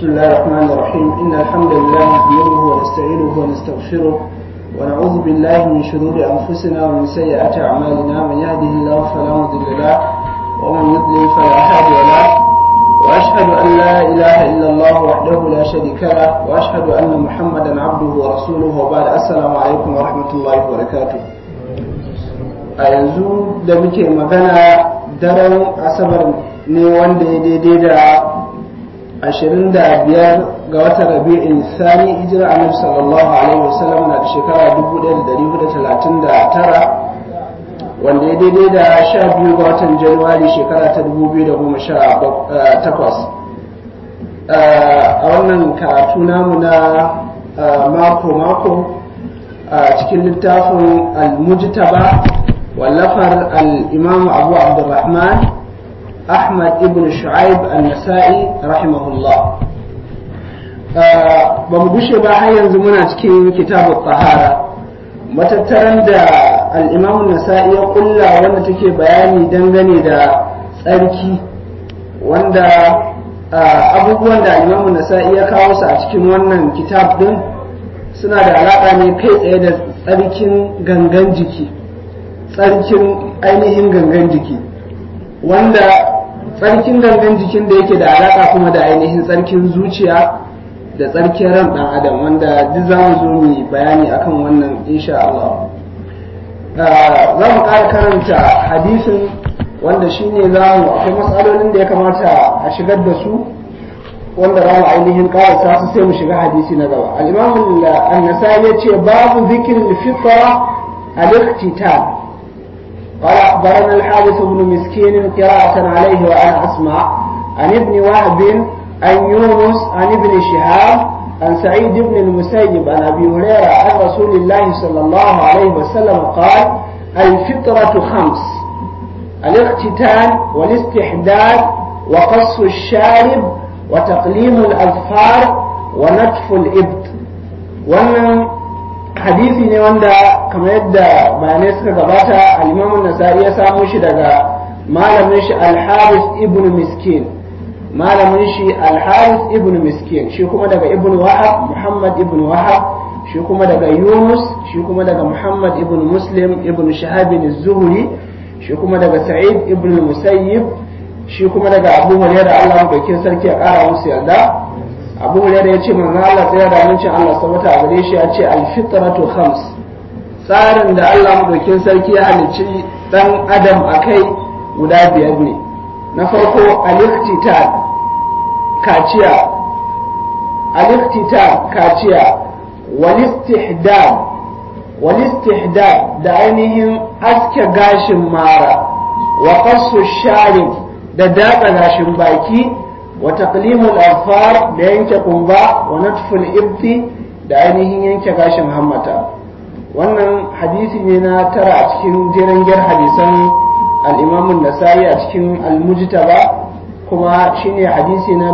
بسم الله الرحمن الرحيم إن الحمد لله نحمده ونستعينه ونستغفره ونعوذ بالله من شرور أنفسنا ومن سيئات أعمالنا من يهده الله فلا مضل له ومن يضلل فلا هادي له وأشهد أن لا إله إلا الله وحده لا شريك له وأشهد أن محمدا عبده ورسوله وبعد السلام عليكم ورحمة الله وبركاته a yanzu da muke magana daren asabar ne wanda ya daidai da ashirin da biyar ga watan rabi'in sani hijira annabi sallallahu alaihi wasallam na da shekara dubu ɗaya da dari hudu talatin da tara wanda ya daidai da sha biyu ga watan januwari shekara ta dubu biyu da goma sha takwas a wannan karatu namu na mako-mako a cikin littafin al-mujtaba wallafar al-imam abu abdurrahman ahmad ibn shu'aib al-nasa'i rahimahullah ba mu gushe ba har yanzu muna cikin kitabu tahara matattaran da al-imam nasa'i ya kulla wanda take bayani dangane da tsarki wanda abubuwan da al-imam nasa'i ya kawo su a cikin wannan kitab din suna da alaƙa ne kai tsaye da tsarkin gangan jiki tsarkin ainihin gangan jiki wanda tsarkin gangan jikin da yake da alaƙa kuma da ainihin tsarkin zuciya da tsarkin ran ɗan adam wanda duk za mu zo mu bayani akan wannan insha Allah za mu ƙara karanta hadisin wanda shine za mu akwai matsalolin da ya kamata a shigar da su wanda za mu ainihin karasa su sai mu shiga hadisi na gaba al-imam an-nasai yace babu zikr al-fitra al-iqtital قال أخبرنا الحارث بن مسكين قراءة عليه وأنا أسمع عن ابن وهب عن يونس عن ابن شهاب عن سعيد بن المسيب عن أبي هريرة عن رسول الله صلى الله عليه وسلم قال الفطرة خمس الاختتان والاستحداد وقص الشارب وتقليم الأظفار ونتف الإبط wannan hadisi ne wanda kamar yadda bayanai suka gabata al-imamun nasa'i ya samo shi daga malamin shi al-haris ibn miskin malamin shi al-haris ibn miskin shi kuma daga ibn wahab muhammad ibn wahab shi kuma daga yunus shi kuma daga muhammad ibn muslim ibn shahabin zuhri shi kuma daga sa'id ibn musayyib shi kuma daga abu hurairah Allah mu sarki ya kara musu yarda abu hurairah ya ce manzo Allah tsaya da amincin Allah sabata a gare shi ya ce al-fitratu khams tsarin da Allah mu sarki ya halicci dan adam akai guda biyar ne na farko al-iqtital kaciya al-iqtital kaciya wal istihdad wal istihdad da ainihin aske gashin mara wa qassu sharif da datsa gashin baki wa taqlimul afar da yanke kumba wa natful ibti da ainihin yanke gashin hammata wannan hadisi ne na tara a cikin jirangiyar hadisan al-imam nasai a cikin al-mujtaba kuma shine hadisi na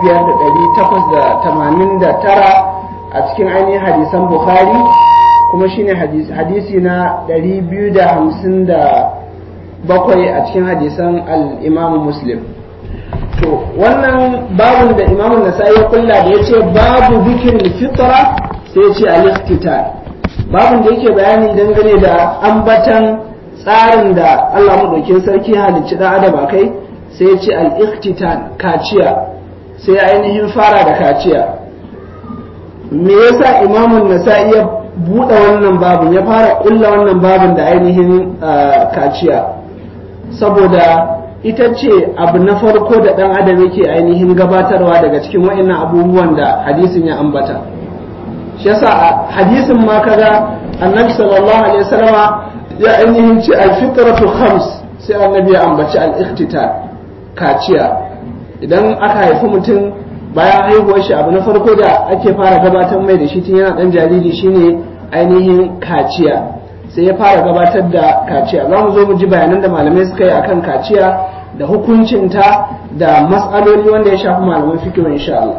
5889 a cikin ainihin hadisan bukhari kuma shine hadisi na 250 bakwai a cikin hadisan al-imamu muslim to wannan babun da imamun nasa'i ya kulla da ya ce babu zikirin fitra sai ya ce al-iqtital babun da yake bayani dangane da ambatan tsarin da Allah madaukin sarki halicci dan adam akai sai ya ce al-iqtital kaciya sai ainihin fara da kaciya me yasa imamun nasa'i ya buɗe wannan babun ya fara kulla wannan babun da ainihin kaciya saboda ita ce abu na farko da ɗan adam yake ainihin gabatarwa daga cikin wa'annan abubuwan da hadisin ya ambata shi yasa hadisin ma kaga annabi sallallahu alaihi wasallama ya ainihin ce alfitratu khams sai annabi ya ambaci al-ikhtitar kaciya idan aka haifi mutum bayan haihuwar shi abu na farko da ake fara gabatar mai da shi tun yana dan jariri shine ainihin kaciya sai ya fara gabatar da kaciya za mu zo mu ji bayanan da malamai suka yi akan kaciya da hukuncinta da matsaloli wanda ya shafi malaman fikiyo insha Allah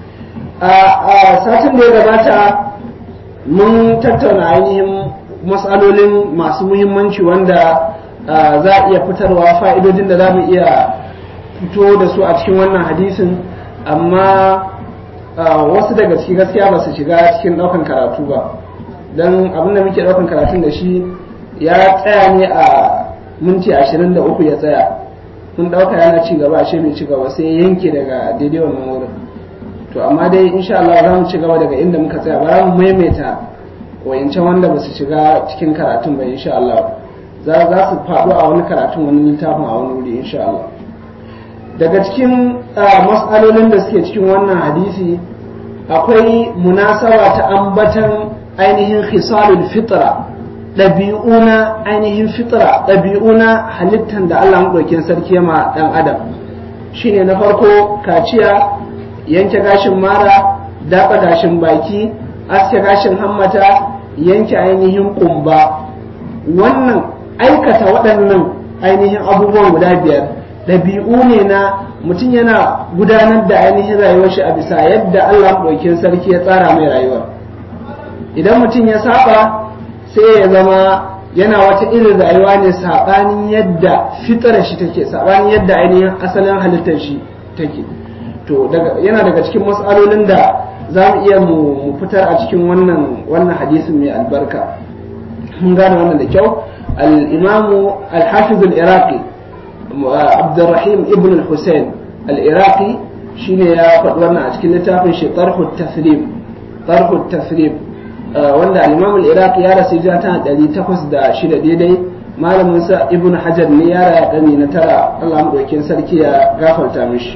a satin da ya gabata mun tattauna ainihin matsalolin masu muhimmanci wanda za a iya fitarwa fa'idodin da za mu iya fito da su a cikin wannan hadisin amma wasu daga ciki gaskiya ba su shiga cikin ɗaukan karatu ba don abin da muke ɗaukan karatun da shi ya tsaya ne a minti ashirin da uku ya tsaya mun ɗauka yana ci gaba ashe bai ci gaba sai ya yanke daga daidai wannan wurin to amma dai insha Allah za mu ci gaba daga inda muka tsaya ba mu maimaita wayancan wanda ba su shiga cikin karatun ba insha Allah za su faɗo a wani karatun wani littafin a wani wuri insha Allah daga cikin mas'alolin da suke cikin wannan hadisi akwai munasaba ta ambatan ainihin khisalul fitra ɗabi'u na ainihin fitra ɗabi'u na halittan da Allah maɗaukin sarki ma ɗan adam shine na farko kaciya yanke gashin mara daɓa gashin baki aske gashin hammata yanke ainihin ƙumba wannan aikata waɗannan ainihin abubuwan guda biyar ɗabi'u ne na mutum yana gudanar da ainihin rayuwar shi a bisa yadda Allah ɗaukin sarki ya tsara mai rayuwar idan mutum ya saba sai ya zama yana wata irin rayuwa ne saɓanin yadda fitarar shi take saɓanin yadda ainihin asalin halittar shi take to yana daga cikin matsalolin da za mu iya mu fitar a cikin wannan wannan hadisin mai albarka mun gane wannan da kyau al-imamu al-hafiz al-iraqi abdurrahim ibn al-husayn al-iraqi shine ya faɗi wannan a cikin littafin shi tarhu tasrib tarhu tasrib wanda al-imam al-iraqi ya rasu hijira ta 806 daidai malamin sa ibn hajar ne ya raya gani na tara Allah madaukin sarki ya gafarta mishi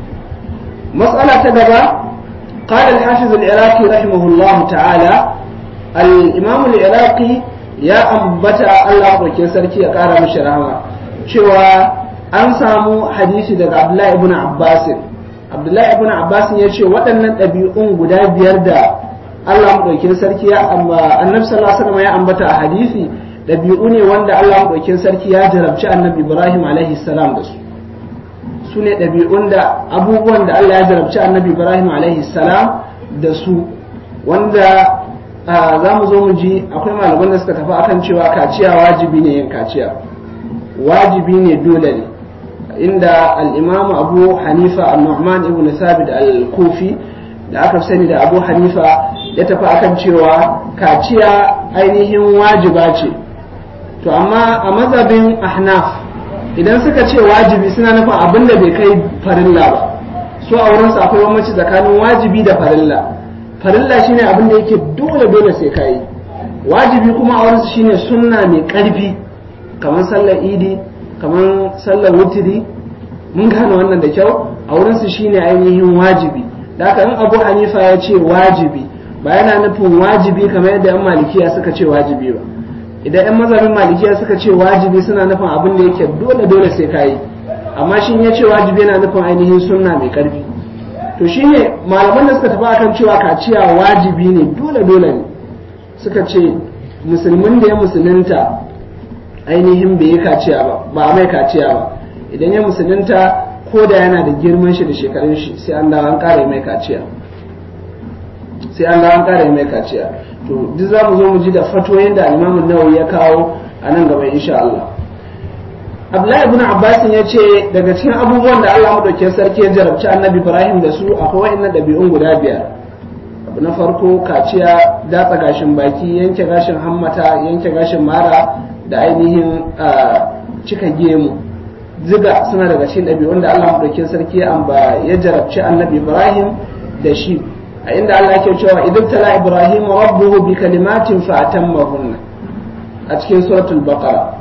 mas'ala ta gaba قال الحافظ العراقي رحمه الله تعالى الإمام العراقي يا أنبتا الله وكين سركي قال مش رحمه cewa an samu hadisi daga Abdullahi ibn Abbas Abdullahi ibn Abbas ya ce waɗannan ɗabi'un guda biyar da Allah maɗaukin sarki ya annabi sallallahu alaihi wasallam ya ambata a hadisi ɗabi'u ne wanda Allah maɗaukin sarki ya jarabci annabi Ibrahim alaihi salam da su su ne ɗabi'un da abubuwan da Allah ya jarabci annabi Ibrahim alaihi salam da su wanda za mu zo mu ji akwai malaman da suka tafi akan cewa kaciya wajibi ne yin kaciya wajibi ne dole ne inda al-imam abu hanifa al-nu'man ibn thabit al-kufi da aka sani da abu hanifa ya tafi akan cewa kaciya ainihin wajiba ce to amma a mazhabin ahnaf idan suka ce wajibi suna nufin abin da bai kai farilla ba su a wurinsu akwai bambanci tsakanin wajibi da farilla farilla shine abin da yake dole dole sai kai wajibi kuma a wurinsu shine sunna mai karfi kamar sallar idi kamar sallar wutiri mun gane wannan da kyau a wurinsu shine ainihin wajibi da haka in abu hanifa ya ce wajibi ba yana nufin wajibi kamar yadda yan malikiya suka ce wajibi ba idan yan mazhabin malikiya suka ce wajibi suna nufin abin da yake dole dole sai kayi amma shi ya ce wajibi yana nufin ainihin sunna mai karfi to shine malaman da suka tafi akan cewa kaciya wajibi ne dole dole ne suka ce musulmin da ya musulunta ainihin bai yi kaciya ba ba a mai kaciya ba idan ya musulunta ko da yana da girman shi da shekarun shi sai an dawo an ƙara mai kaciya sai an dawo an ƙara mai kaciya to duk za mu zo mu ji da fatoyin da Imam Nawawi ya kawo a nan gaba insha Allah Abdullahi ibn Abbas ya ce daga cikin abubuwan da Allah madaukakin sarki ya jarabci Annabi Ibrahim da su akwai wa'annan ɗabi'un guda biyar abu na farko kaciya datsa gashin baki yanke gashin hammata yanke gashin mara da ainihin cika gemu ziga suna daga cikin ɗabi'un da Allah madaukakin sarki ya jarabci Annabi Ibrahim da shi a inda Allah ke cewa idan tala Ibrahim rabbuhu bi kalimatin fa atammahunna a cikin suratul baqara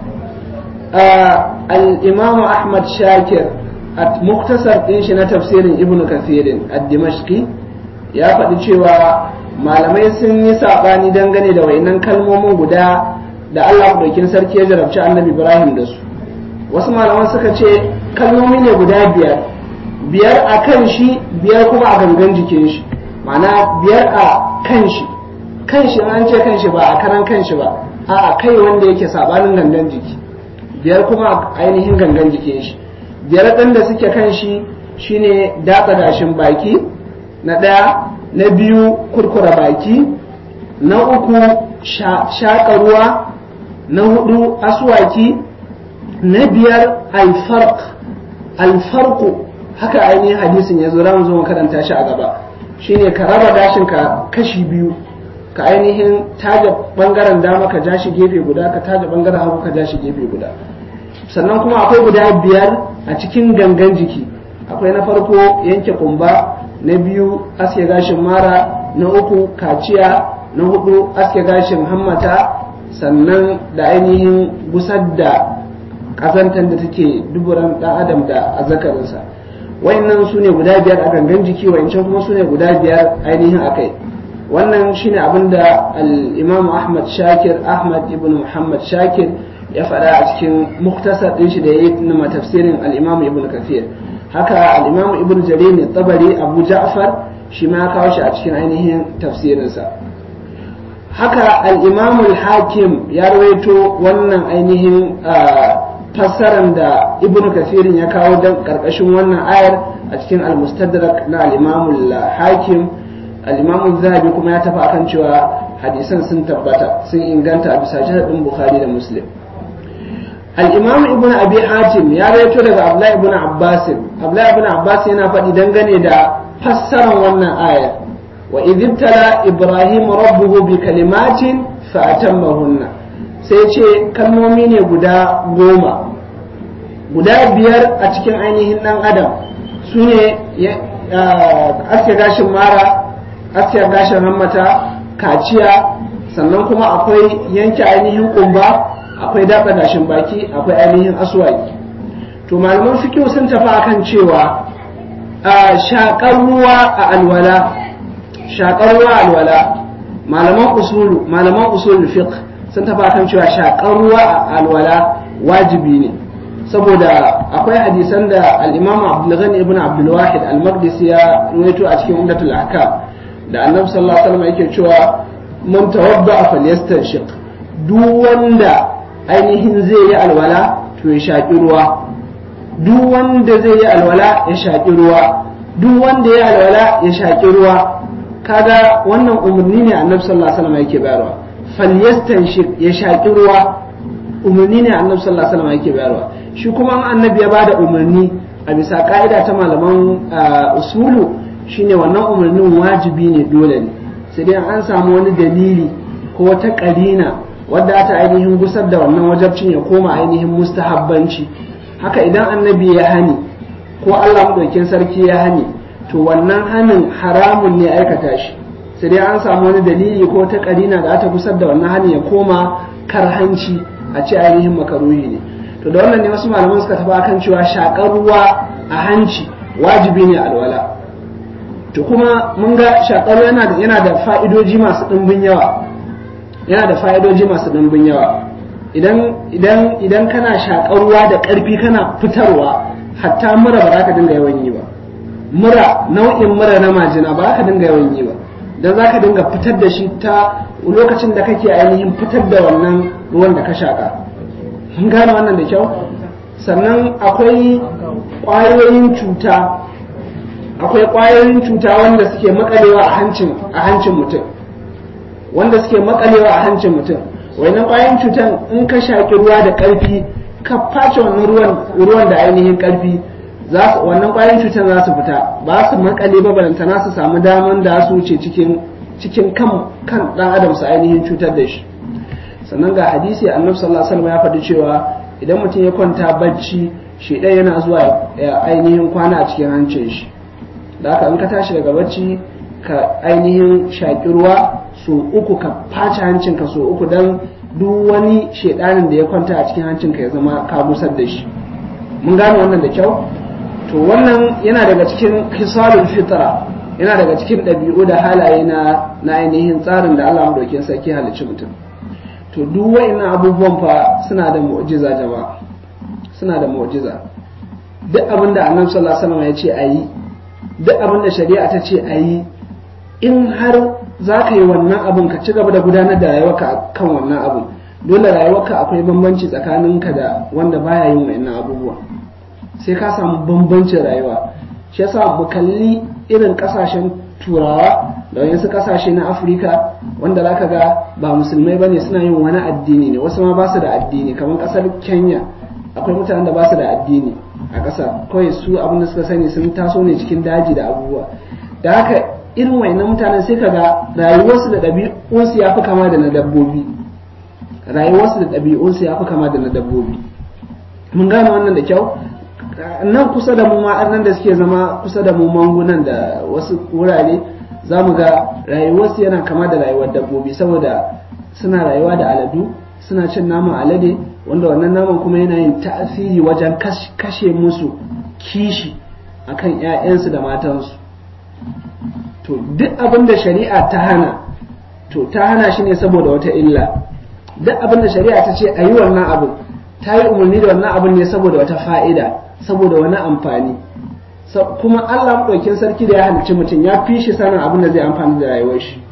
al-imam Ahmad Shakir a muktasar din shi na tafsirin Ibn Kathir ad-Dimashqi ya faɗi cewa malamai sun yi saɓani dangane da wayannan kalmomin guda da Allah ɗaukin sarki ya jarabci annabi Ibrahim da su wasu malaman suka ce kalmomi ne guda biyar biyar a kan shi biyar kuma a gangan jikin shi ma'ana biyar a kan shi kan shi an ce kan shi ba a karan kan shi ba a kai wanda yake sabanin gangan jiki biyar kuma a ainihin gangan jikin shi biyar ɗin da suke kan shi shine datsa dashin baki na ɗaya na biyu kurkura baki na uku shaƙa ruwa na hudu aswaki na biyar alfarq alfarqu haka ainihin hadisin ya zo mu zo mu karanta shi a gaba shine ka raba gashin ka kashi biyu ka ainihin taja bangaren dama ka ja shi gefe guda ka taja bangaren hagu ka ja shi gefe guda sannan kuma akwai guda biyar a cikin gangan jiki akwai na farko yanke kumba na biyu aske gashin mara na uku kaciya na hudu aske gashin hammata sannan da ainihin gusar da ƙazantar da take duburan ɗan adam da azzakarinsa wayannan su ne guda biyar a gangan jiki wayancan kuma su ne guda biyar ainihin akai wannan shine abin da al-imam ahmad shakir ahmad ibn muhammad shakir ya faɗa a cikin muktasar ɗin shi da ya yi na tafsirin al-imam ibn kathir haka al-imam ibn jarir ne tabari abu ja'far shi ma ya kawo shi a cikin ainihin tafsirinsa haka al-imam al-hakim ya rawaito wannan ainihin fassaran da ibn kathirin ya kawo don karkashin wannan ayar a cikin al-mustadrak na al-imam al-hakim al-imam zahabi kuma ya tafi akan cewa hadisan sun tabbata sun inganta a bisa sharadin bukhari da muslim al-imam ibn abi hatim ya rawaito daga abdullahi ibn abbas abdullahi ibn abbas yana faɗi dangane da fassaran wannan ayar wa idibtala ibrahim rabbuhu bi kalimatin fa atammahunna sai ce kalmomi ne guda goma guda biyar a cikin ainihin ɗan adam su ne aske gashin mara aske gashin hammata kaciya sannan kuma akwai yanke ainihin kumba akwai daɓa gashin baki akwai ainihin aswaki to malaman fikiyo sun tafi akan cewa shaƙar ruwa a alwala shaƙar ruwa a alwala malaman usulu malaman usulul fiqh sun tafi akan cewa shaƙar ruwa a alwala wajibi ne saboda akwai hadisan da al-Imam Abdul Ghani ibn Abdul Wahid al-Maqdisi ya ruwaito a cikin Umdatul Ahkam da Annabi sallallahu alaihi wasallam yake cewa man tawadda falyastanshiq duk wanda ainihin zai yi alwala to ya shaƙi ruwa duk wanda zai yi alwala ya shaƙi ruwa duk wanda ya alwala ya shaƙi ruwa kaga wannan umarni ne Annabi sallallahu alaihi wasallam yake bayarwa falyastanshik ya shaƙi ruwa umarni ne annabi sallallahu alaihi wasallam yake bayarwa shi kuma an annabi ya bada umarni a bisa ka'ida ta malaman usulu shine wannan umarnin wajibi ne dole ne sai dai an samu wani dalili ko wata karina wadda ta ainihin gusar da wannan wajabcin ya koma ainihin mustahabbanci haka idan annabi ya hani ko Allah madaukin sarki ya hani to wannan hanin haramun ne aikata shi sai dai an samu wani dalili ko ta karina da ta gusar da wannan hani ya koma karhanci a ce ainihin makaruhi ne to da wannan ne wasu malaman suka tafi akan cewa shakar ruwa a hanci wajibi ne alwala to kuma mun ga shakar yana da yana da fa'idoji masu dimbin yawa yana da fa'idoji masu dimbin yawa idan idan idan kana shakar ruwa da karfi kana fitarwa hatta mura ba za ka dinga yawan yi ba mura nau'in mura na majina ba za ka dinga yawan yi ba dan za ka dinga fitar da shi ta lokacin da kake ainihin fitar da wannan ruwan da ka shaka mun gane wannan da kyau sannan akwai ƙwayoyin cuta akwai ƙwayoyin cuta wanda suke makalewa a hancin a hancin mutum wanda suke makalewa a hancin mutum wannan ƙwayoyin cutan in ka shaki ruwa da ƙarfi ka face wannan ruwan ruwan da ainihin ƙarfi wannan ƙwayoyin cutan za su fita ba su makale ba balantana su samu daman da su wuce cikin cikin kan kan dan adam su ainihin cutar da shi sannan ga hadisi annabi sallallahu alaihi wasallam ya faɗi cewa idan mutum ya kwanta bacci shi ɗaya yana zuwa ya ainihin kwana a cikin hancin shi da haka in ka tashi daga bacci ka ainihin shaƙi ruwa so uku ka face hancinka so uku dan duk wani shedanin da ya kwanta a cikin hancinka ya zama ka busar da shi mun gane wannan da kyau to wannan yana daga cikin hisalul fitra yana daga cikin ɗabi'u da halaye na na ainihin tsarin da Allah madaukakin sarki halicci mutum to duk wa'annan abubuwan fa suna da mu'jiza jama'a suna da mu'jiza duk abin da Annabi sallallahu alaihi wasallam ya ce ayi duk abin da shari'a ta ce ayi in har za ka yi wannan abin ka ci gaba da gudanar da rayuwarka kan wannan abin dole rayuwarka akwai bambanci tsakaninka da wanda baya yin wa'annan abubuwa sai ka samu bambancin rayuwa shi yasa mu kalli irin kasashen turawa da wayansu kasashe na afirka wanda zaka ga ba musulmai bane suna yin wani addini ne wasu ma ba su da addini kamar kasar kenya akwai mutanen da ba su da addini a ƙasa kawai su abin da suka sani sun taso ne cikin daji da abubuwa da haka irin wayannan mutanen sai kaga rayuwarsu da ɗabi'unsu ya fi kama da na dabbobi rayuwarsu da ɗabi'unsu ya fi kama da na dabbobi mun gane wannan da kyau nan kusa da mu ma nan da suke zama kusa da mu mangunan da wasu wurare za mu ga rayuwarsu yana kama da rayuwar dabbobi saboda suna rayuwa da aladu suna cin naman alade wanda wannan naman kuma yana yin ta'asiri wajen kashe musu kishi akan 'ya'yansu da matansu to duk abin da shari'a ta hana to ta hana shi ne saboda wata illa duk abin da shari'a ta ce a yi wannan abin ta yi umarni da wannan abin ne saboda wata fa'ida saboda wani amfani kuma Allah maɗaukin sarki da ya halicci mutum ya fi shi sanin abin da zai amfani da rayuwar shi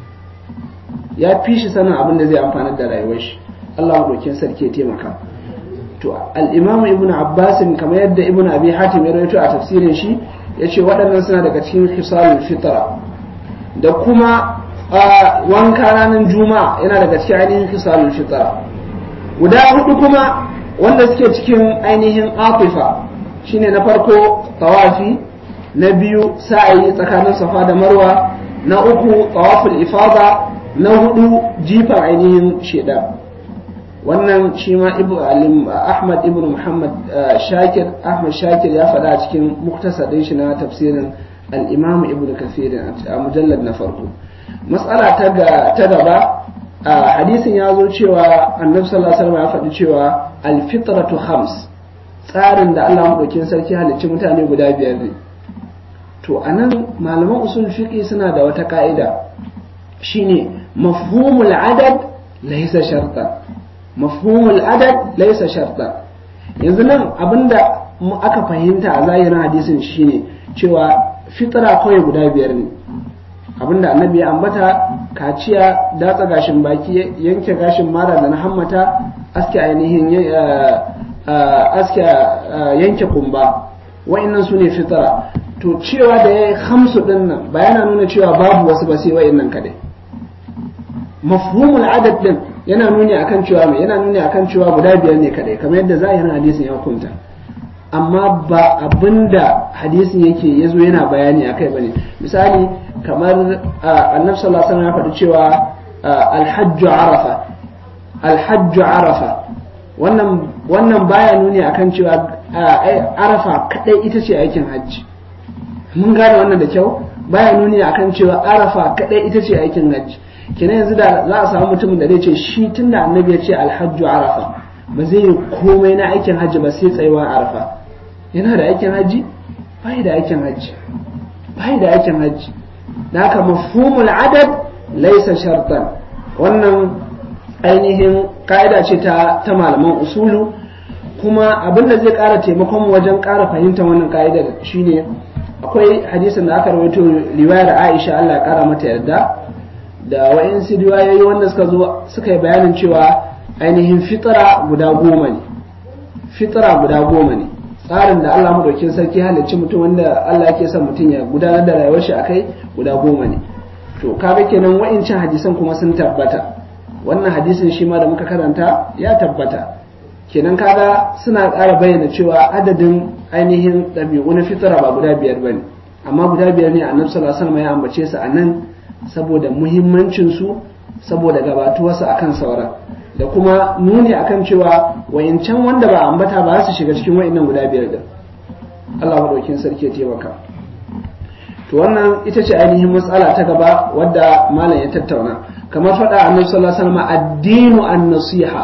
ya fi shi sanin abin da zai amfani da rayuwar shi Allah maɗaukin sarki ya taimaka to al-Imam Ibn Abbas kamar yadda Ibn Abi Hatim ya rawaito a tafsirin shi yace waɗannan suna daga cikin khisalul fitra da kuma wanka ranar juma'a yana daga cikin ainihin khisalul fitra guda hudu kuma wanda suke cikin ainihin atifa shine na farko tawafi na biyu sa'ayi tsakanin safa da marwa na uku tawaful ifada na hudu jifar ainihin sheda wannan shi ma ahmad ibn muhammad shakir ahmad shakir ya faɗa a cikin muktasadin shi na tafsirin al-imam ibn kathir a mujallar na farko matsala ta gaba hadisin ya zo cewa annabi sallallahu alaihi wasallam ya faɗi cewa al-fitratu khams tsarin da Allah madaukin sarki halicci mutane guda biyar ne to anan malaman usul fiqi suna da wata ka'ida shine mafhumul adad laysa shartan mafhumul adad laysa shartan yanzu nan abinda aka fahimta a zahirin hadisin shine cewa fitra kawai guda biyar ne abinda annabi ya ambata kaciya datsa gashin baki yanke gashin mara da na hammata aske ainihin aske yanke kumba wa'annan su ne fitara to cewa da ya yi hamsu din nan ba yana nuna cewa babu wasu ba sai wa'annan kadai mafhumul adad din yana nuni akan cewa mai yana nuni akan cewa guda biyar ne kadai kamar yadda zahirin hadisin ya hukunta amma ba abinda hadisin yake yazo yana bayani akai bane misali kamar annabi sallallahu alaihi wasallam ya faɗi cewa alhajju arafa alhajju arafa wannan wannan baya nuni akan cewa arafa kadai ita ce aikin hajji mun gane wannan da kyau baya nuni akan cewa arafa kadai ita ce aikin hajji kenan yanzu da za a samu mutumin da zai ce shi tunda annabi ya ce alhajju arafa ba zai yi komai na aikin hajji ba sai tsayuwa arafa yana da aikin hajji bai da aikin hajji bai da aikin hajji da haka mafhumul adad laisa shartan wannan ainihin ka'ida ce ta ta malaman usulu kuma abin da zai ƙara taimakon wajen ƙara fahimtar wannan ka'idar shine akwai hadisin da aka rawaito riwayar Aisha Allah ya ƙara mata yarda da wa'insu riwayoyi wanda suka zo suka yi bayanin cewa ainihin fitara guda goma ne fitara guda goma ne tsarin da Allah madaukin sarki halicci mutum wanda Allah yake son mutum ya gudanar da rayuwar shi akai guda goma ne to kaga kenan wa'incan hadisan kuma sun tabbata wannan hadisin shi ma da muka karanta ya tabbata kenan kaga suna ƙara bayyana cewa adadin ainihin ɗabi'u na fitara ba guda biyar bane amma guda biyar ne annabi sallallahu alaihi wasallam ya ambace su a nan saboda muhimmancin su saboda gabatuwarsu akan sauran da kuma nuni akan cewa wayancan wanda ba ambata ba su shiga cikin wayannan guda biyar din Allah madaukin sarki ya taimaka to wannan ita ce ainihin matsala ta gaba wadda malam ya tattauna kamar faɗa annabi sallallahu alaihi wasallam addinu an-nasiha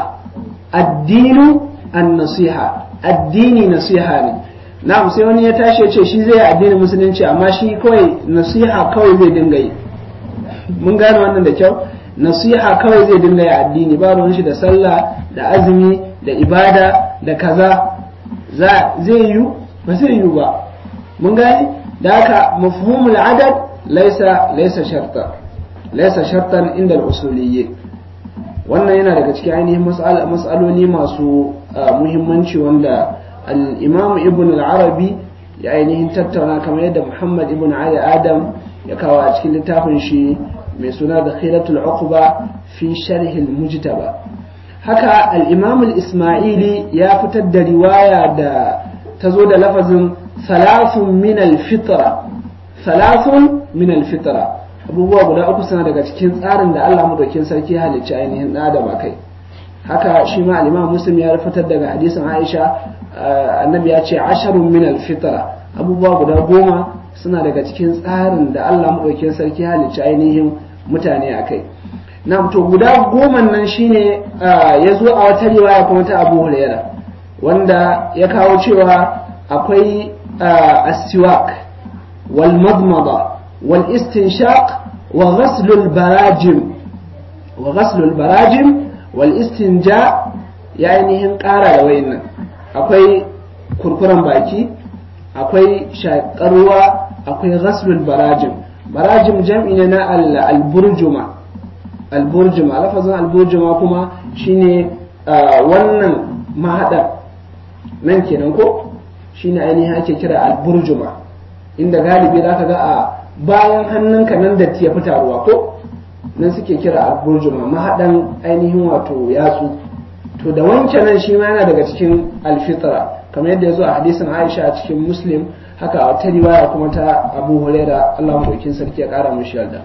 addinu an-nasiha addini nasiha ne na'am sai wani ya tashi ya ce shi zai addinin musulunci amma shi kawai nasiha kawai zai dinga yi mun gane wannan da kyau nasiha kawai zai dinga yi addini ba ruwan shi da sallah da azumi da ibada da kaza zai yi ba zai yi ba mun gane da haka mafhumul adad laisa laisa sharta laisa shartan inda al-usuliyyi wannan yana daga cikin ainihin mas'aloli masu muhimmanci wanda al-imam ibn al-arabi ya ainihin tattauna kamar yadda muhammad ibn ali adam ya kawo a cikin littafin shi mai suna da khilatul uqba fi sharh al-mujtaba haka al-imam al-isma'ili ya fitar da riwaya da ta zo da lafazin thalathun min al-fitra thalathun min alfitra abubuwa guda uku suna daga cikin tsarin da Allah madaukin sarki halicci ainihin ɗan adam kai haka shi ma al-Imam Muslim ya fitar daga hadisin Aisha annabi ya ce asharun min alfitra abubuwa guda goma suna daga cikin tsarin da Allah madaukin sarki halicci ainihin mutane akai na to guda goma nan shine ya zo a wata riwaya kuma ta Abu Hurairah wanda ya kawo cewa akwai asiwak wal madmada wal istinshaq wa ghaslul barajim wa ghaslul barajim wal istinja ya ainihin ƙara da wayannan akwai kurkuren baki akwai shaƙarwa akwai ghaslul barajim barajim jam'i ne na al-burjuma al-burjuma lafazin al-burjuma kuma shine wannan mahaɗar nan kenan ko shine ainihin ake kira alburjuma inda galibi za ka ga a bayan hannunka nan da ya fita ruwa ko nan suke kira alburjuma mahaɗan ainihin wato yatsu to da wanke nan shi ma yana daga cikin alfitra kamar yadda ya zo a hadisin aisha a cikin muslim haka a wata riwaya kuma ta abu huraira allah maɗaukin sarki ya ƙara mushi yarda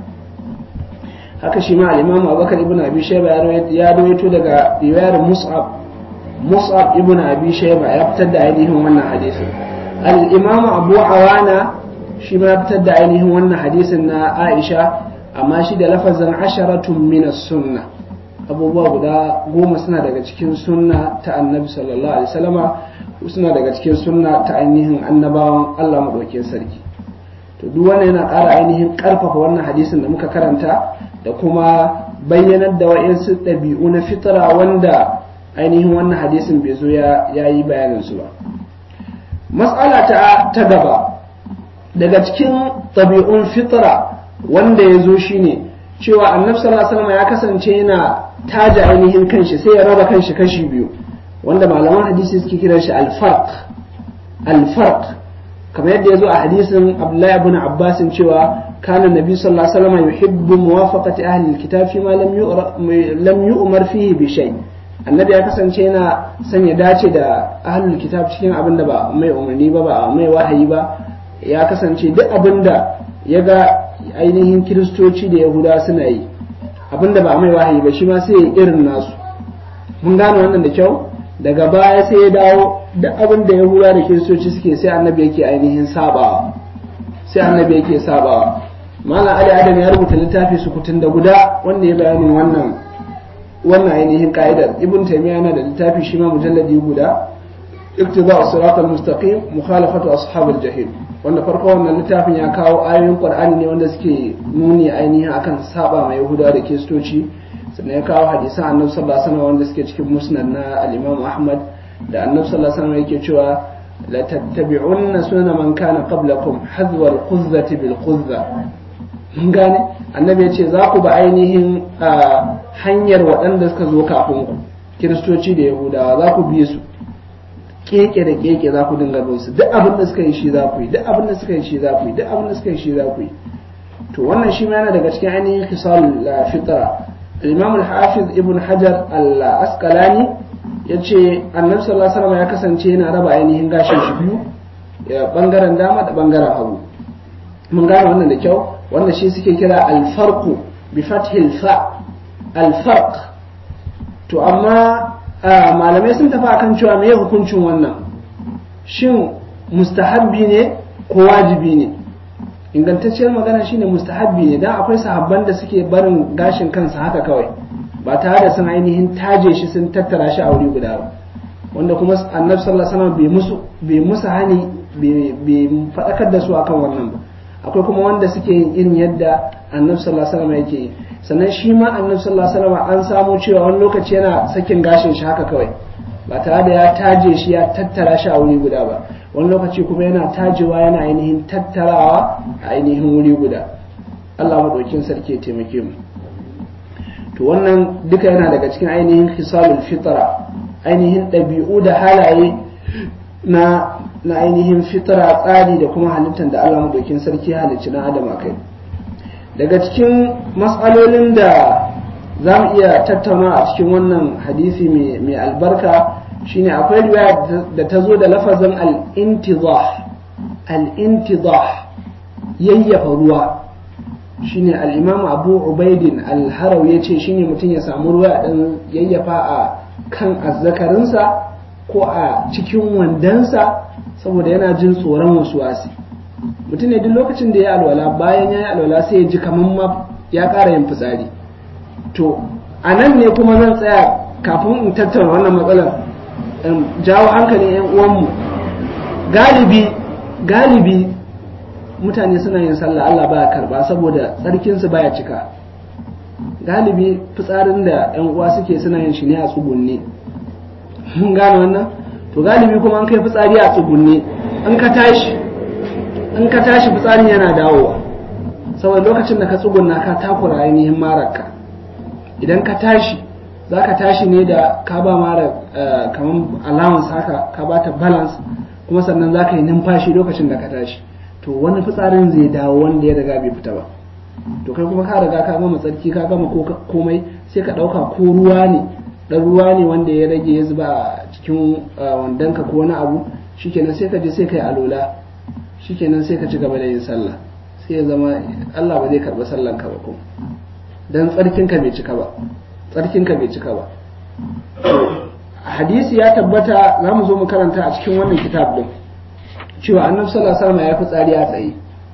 haka shi ma al-imamu abubakar ibn abi shayba ya rawaito daga riwayar mus'ab مصعب ابن أبي شيبة يبتدى عليهم وانا حديث الإمام أبو عوانة شما يبتدى عليهم وانا حديث عائشة أما شد لفظا عشرة من السنة أبو باب دا قوم سنة daga cikin sunna ta annabi sallallahu alaihi wasallama suna daga cikin sunna ta ainihin annabawan Allah madaukakin sarki to duk wannan yana ƙara ainihin ƙarfafa wannan hadisin da muka karanta da kuma bayyanar da wa'insu ɗabi'u na fitra wanda ainihin wannan hadisin bai zo ya yi bayanin su ba matsala ta ta gaba daga cikin ɗabi'un fitra wanda ya zo shine cewa annabi sallallahu alaihi wasallam ya kasance yana taja ainihin kanshi sai ya raba kanshi kashi biyu wanda malaman hadisi suke kiran shi al-farq al-farq kamar yadda ya zo a hadisin Abdullahi ibn Abbas cewa kana nabi sallallahu alaihi wasallam yuhibbu muwafaqati ahli al-kitab fi ma lam yu'mar fihi bi shay' annabi ya kasance yana son ya dace da ahlul kitab cikin abin da ba mai umarni ba ba mai wahayi ba ya kasance duk abin da ya ga ainihin kiristoci da yahuda suna yi abin da ba mai wahayi ba shi ma sai ya irin nasu mun gane wannan da kyau daga baya sai ya dawo duk abin da yahuda da kiristoci suke sai annabi yake ainihin sabawa sai annabi yake sabawa malam ali adam ya rubuta littafi sukutun da guda wanda ya bayanin wannan wannan ainihin ka'idar ibn taymiya yana da littafi shi ma mujalladi guda iktida as-sirat al-mustaqim mukhalafatu ashabil jahil wanda farko wannan littafin ya kawo ayoyin qur'ani ne wanda suke nuni ainihin akan saba mai yahuda da kiristoci sannan ya kawo hadisan annabi sallallahu alaihi wasallam wanda suke cikin musnad na al-imam ahmad da annabi sallallahu alaihi wasallam yake cewa la tattabi'unna sunana man kana qablakum hadwa al-quzzati bil quzza mun gane annabi ya ce za ku ba ainihin hanyar waɗanda suka zo kafin ku kiristoci da yahudawa za ku biye su keke da keke za ku dinga bin su duk abin da suka yi shi za ku yi duk abin da suka yi shi za ku yi duk abin da suka yi shi za ku yi to wannan shi ma yana daga cikin ainihin kisal fitra imam al-hafiz ibn hajar al-asqalani yace annabi sallallahu alaihi wasallam ya kasance yana raba ainihin gashin shi biyu bangaren dama da bangaren hagu mun gane wannan da kyau wanda shi suke kira alfarku bi fathil fa alfarq to amma malamai sun tafi akan cewa me hukuncin wannan shin mustahabbi ne ko wajibi ne ingantacciyar magana shine mustahabbi ne dan akwai sahabban da suke barin gashin kansa haka kawai ba tare da sun ainihin taje shi sun tattara shi a wuri guda ba wanda kuma annabi sallallahu alaihi wasallam bai musu bai musu hani bai faɗakar da su akan wannan ba akwai kuma wanda suke yin irin yadda annabi sallallahu alaihi wasallam yake yi sannan shi ma annabi sallallahu alaihi wasallam an samu cewa wani lokaci yana sakin gashin shi haka kawai ba tare da ya taje shi ya tattara shi a wuri guda ba wani lokaci kuma yana tajewa yana ainihin tattarawa a ainihin wuri guda Allah madaukin sarki ya taimake mu to wannan duka yana daga cikin ainihin hisalul fitra ainihin ɗabi'u da halaye na na ainihin fitara tsari da kuma halittar da Allah madaukin sarki halicci na adam kai daga cikin matsalolin da za mu iya tattauna a cikin wannan hadisi mai albarka shine akwai riwaya da ta zo da lafazin al-intidah al-intidah yayyafa ruwa shine al-imam abu ubaidin al-haraw yace shine mutum ya samu ruwa dan yayyafa a kan azzakarinsa ko a cikin wandansa saboda yana jin tsoron wasu wasi mutum ne duk lokacin da ya alwala bayan ya yi alwala sai ya ji kamar ma ya ƙara yin fitsari to a nan ne kuma zan tsaya kafin in tattauna wannan matsalar jawo hankalin 'yan uwanmu galibi galibi mutane suna yin sallah Allah baya karba saboda tsarkinsu baya cika galibi fitsarin da 'yan uwa suke suna yin shi ne a tsugunne mun gane wannan to galibi kuma an kai fitsari a tsugunne in ka tashi in ka tashi fitsarin yana dawowa saboda lokacin da ka tsugunna ka takura ainihin mararka idan ka tashi za ka tashi ne da ka ba mara kamar allowance haka ka ba ta balance kuma sannan za ka yi numfashi lokacin da ka tashi to wani fitsarin zai dawo wanda ya riga bai fita ba to kai kuma ka riga ka gama tsarki ka gama komai sai ka ɗauka ko ruwa ne ɗan ruwa ne wanda ya rage ya zuba a cikin wandonka ko wani abu shikenan sai ka je sai ka yi alola shikenan sai ka ci gaba da yin sallah sai ya zama Allah ba zai karɓi sallanka ba ko dan tsarkinka bai cika ba tsarkinka bai cika ba hadisi ya tabbata za mu zo mu karanta a cikin wannan kitab din cewa annabi sallallahu alaihi wasallam ya fi tsari a tsaye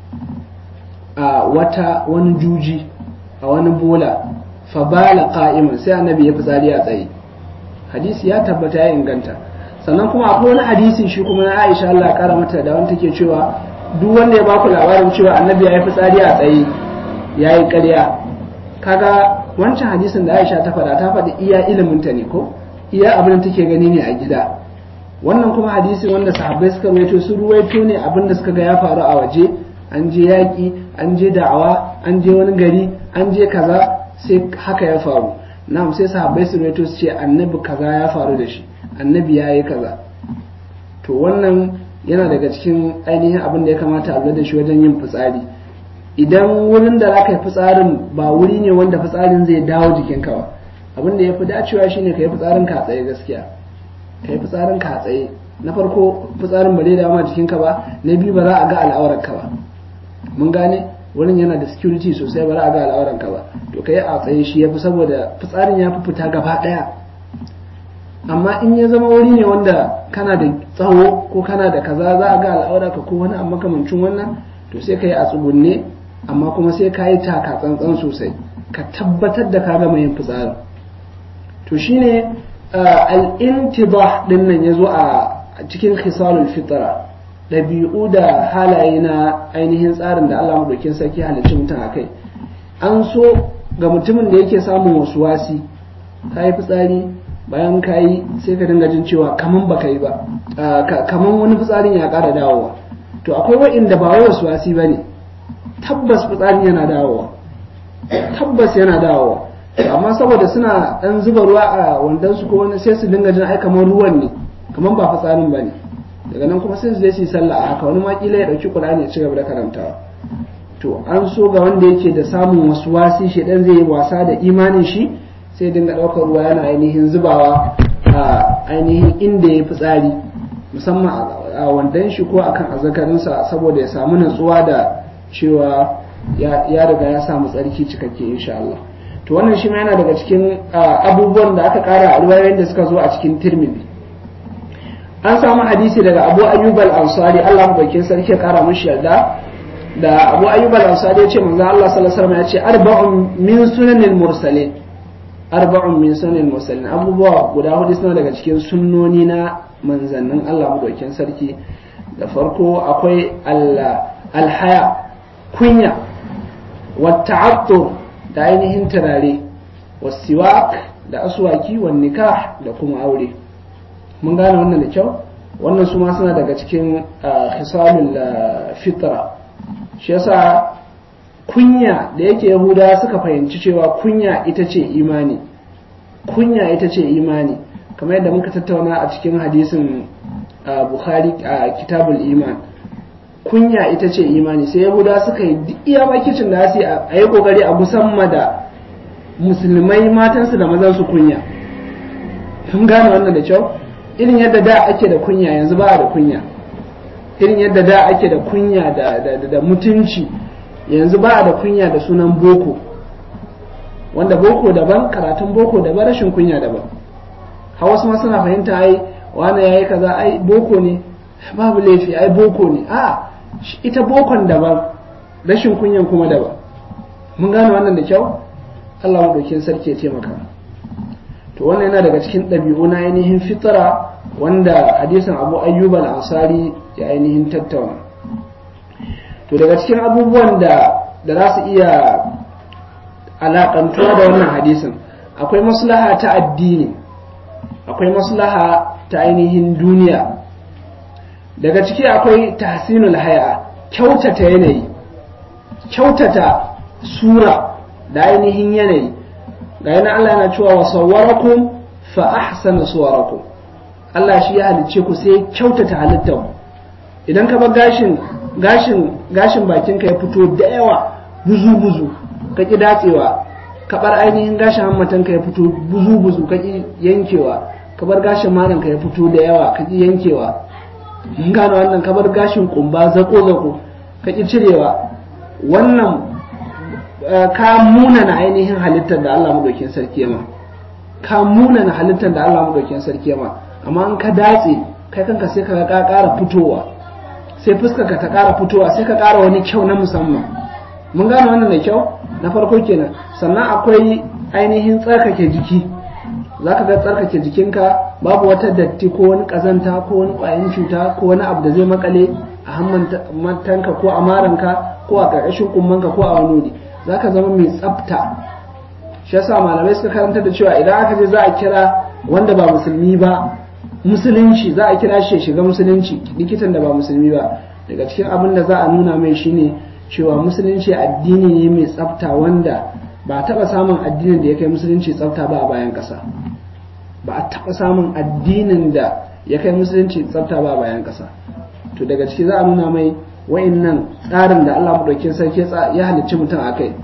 a wata wani juji a wani bola fa bala qa'iman sai annabi ya fi tsari a tsaye hadisi ya tabbata ya inganta sannan kuma akwai wani hadisi shi kuma na Aisha Allah ya kara mata da wanda take cewa duk wanda ya baku labarin cewa annabi ya yi fitsari a tsaye ya yi ƙarya kaga wancan hadisin da Aisha ta faɗa ta faɗi iya iliminta ne ko iya abin da take gani ne a gida wannan kuma hadisi wanda sahabbai suka ruwaito su ruwaito ne abin da suka ga ya faru a waje an je yaƙi an je da'awa an je wani gari an je kaza sai haka ya faru na'am sai sahabbai su ruwaito su ce annabi kaza ya faru da shi annabi ya yi kaza to wannan yana daga cikin ainihin abin da ya kamata a lura da shi wajen yin fitsari idan wurin da za ka yi fitsarin ba wuri ne wanda fitsarin zai dawo jikinka ba abin da ya fi dacewa shine ka yi fitsarin ka tsaye gaskiya ka yi fitsarin ka tsaye na farko fitsarin ba zai dawo ma jikinka ba na biyu ba za a ga al'aurarka ba mun gane wurin yana da security sosai ba za a ga al'aurarka ba to ka yi a tsaye shi ya fi saboda fitsarin ya fi fita gaba ɗaya amma in ya zama wuri ne wanda kana da tsawo ko kana da kaza za a ga al'aurarka ko wani amma makamancin wannan to sai ka yi a tsugunne amma kuma sai ka yi taka tsantsan sosai ka tabbatar da ka gama yin fitsarin to shine al-intibah din nan yazo a cikin khisalul fitra ɗabi'u da halaye na ainihin tsarin da Allah madaukin sarki halicci mutum a kai an so ga mutumin da yake samun wasu wasi ka yi fitsari bayan ka yi sai ka dinga jin cewa kaman baka yi ba kaman wani fitsarin ya ƙara dawowa to akwai wa'inda ba wai wasu wasi ba ne tabbas fitsarin yana dawowa tabbas yana dawowa amma saboda suna dan zuba ruwa a wandon su ko wani sai su dinga jin ai kamar ruwan ne kamar ba fitsarin bane daga nan kuma sai su je su yi sallah a haka wani ma kila ya dauki Qur'ani ya ci gaba da karantawa to an so ga wanda yake da samun wasu wasi shi dan zai yi wasa da imanin shi sai dinga daukar ruwa yana ainihin zubawa a ainihin inda ya fitsari musamman a wandon shi ko akan azzakarinsa saboda ya samu natsuwa da cewa ya riga ya samu tsarki cikakke insha Allah to wannan shi ma yana daga cikin abubuwan da aka kara a riwayoyin da suka zo a cikin tirmidhi an samu hadisi daga abu ayyub al-ansari Allah bakin sarki ya kara mishi yarda da abu ayyub al-ansari ya ce manzo Allah sallallahu alaihi wasallam ya ce arba'un min sunanil mursalin arba'un min sunanil mursalin abubuwa guda hudu suna daga cikin sunnoni na manzannin Allah madaukin sarki da farko akwai al-haya kunya wa ta'attur da ainihin turare wasiwak da aswaki wa nikah da kuma aure mun gane wannan da kyau wannan su ma suna daga cikin khisalul fitra shi yasa kunya da yake yahuda suka fahimci cewa kunya ita ce imani kunya ita ce imani kamar yadda muka tattauna a cikin hadisin bukhari a kitabul iman kunya ita ce imani sai yahuda suka yi duk iya makicin da su a yi kokari a musamman da musulmai matansu da mazansu kunya kun gane wannan da kyau irin yadda da ake da kunya yanzu ba da kunya irin yadda da ake da kunya da, mutunci yanzu ba a da kunya da sunan boko wanda boko daban karatun boko daban rashin kunya daban har wasu ma suna fahimta ai wani yayi kaza ai boko ne babu laifi ai boko ne a ita bokon daban rashin kunyan kuma daban mun gane wannan da kyau Allah madaukin sarki ya taimaka to wannan yana daga cikin ɗabi'u na ainihin fitara wanda hadisin Abu Ayyub al-Ansari ya ainihin tattauna to daga cikin abubuwan da da za su iya alakantuwa da wannan hadisin akwai maslaha ta addini akwai maslaha ta ainihin duniya daga ciki akwai tahsinul haya kyautata yanayi kyautata sura da ainihin yanayi ga yana Allah yana cewa wa sawwarakum fa ahsana suwarakum Allah shi ya halicce ku sai kyautata halittar idan ka bar gashin gashin gashin bakin ka ya fito da yawa buzu buzu ka ki datsewa ka bar ainihin gashin hammatan ka ya fito buzu buzu ka ki yankewa ka bar gashin maran ka ya fito da yawa ka ki yankewa mun gane wannan ka bar gashin kumba zako zako ka ki cirewa wannan ka munana ainihin halittar da Allah madaukin sarki ya ma ka munana halittar da Allah madaukin sarki ya ma amma in ka datse kai kanka sai ka ka ƙara fitowa sai fuskar ka ta ƙara fitowa sai ka ƙara wani kyau na musamman mun gane wannan da kyau na farko kenan sannan akwai ainihin tsarkake jiki za ka ga tsarkake jikinka babu wata datti ko wani ƙazanta ko wani ƙwayan cuta ko wani abu da zai makale a hammantanka ko a maranka ko a ƙarƙashin kummanka ko a wani wuri za ka zama mai tsafta shi yasa malamai suka karanta da cewa idan aka je za a kira wanda ba musulmi ba musulunci za a kira shi ya shiga musulunci likitan da ba musulmi ba daga cikin abin da za a nuna mai shine cewa musulunci addini ne mai tsafta wanda ba a taɓa samun addinin da ya kai musulunci tsafta ba a bayan ƙasa ba a taɓa samun addinin da ya kai musulunci tsafta ba a bayan ƙasa to daga ciki za a nuna mai wa'innan tsarin da Allah madaukin sarki ya halicci mutum a kai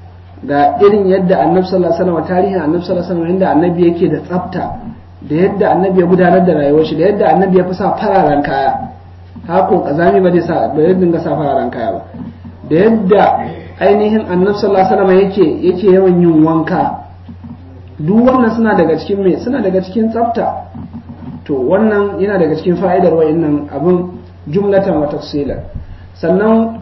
ga irin yadda annabi sallallahu alaihi wasallam tarihin annabi sallallahu alaihi wasallam yadda annabi yake da tsafta da yadda annabi ya gudanar da rayuwar shi da yadda annabi ya fi sa fararen kaya hako kazami ba zai sa ba zai dinga sa fararen kaya ba da yadda ainihin annabi sallallahu alaihi wasallam yake yake yawan yin wanka duk wannan suna daga cikin me suna daga cikin tsafta to wannan yana daga cikin fa'idar wa'annan abin jumlatan wa tafsilan sannan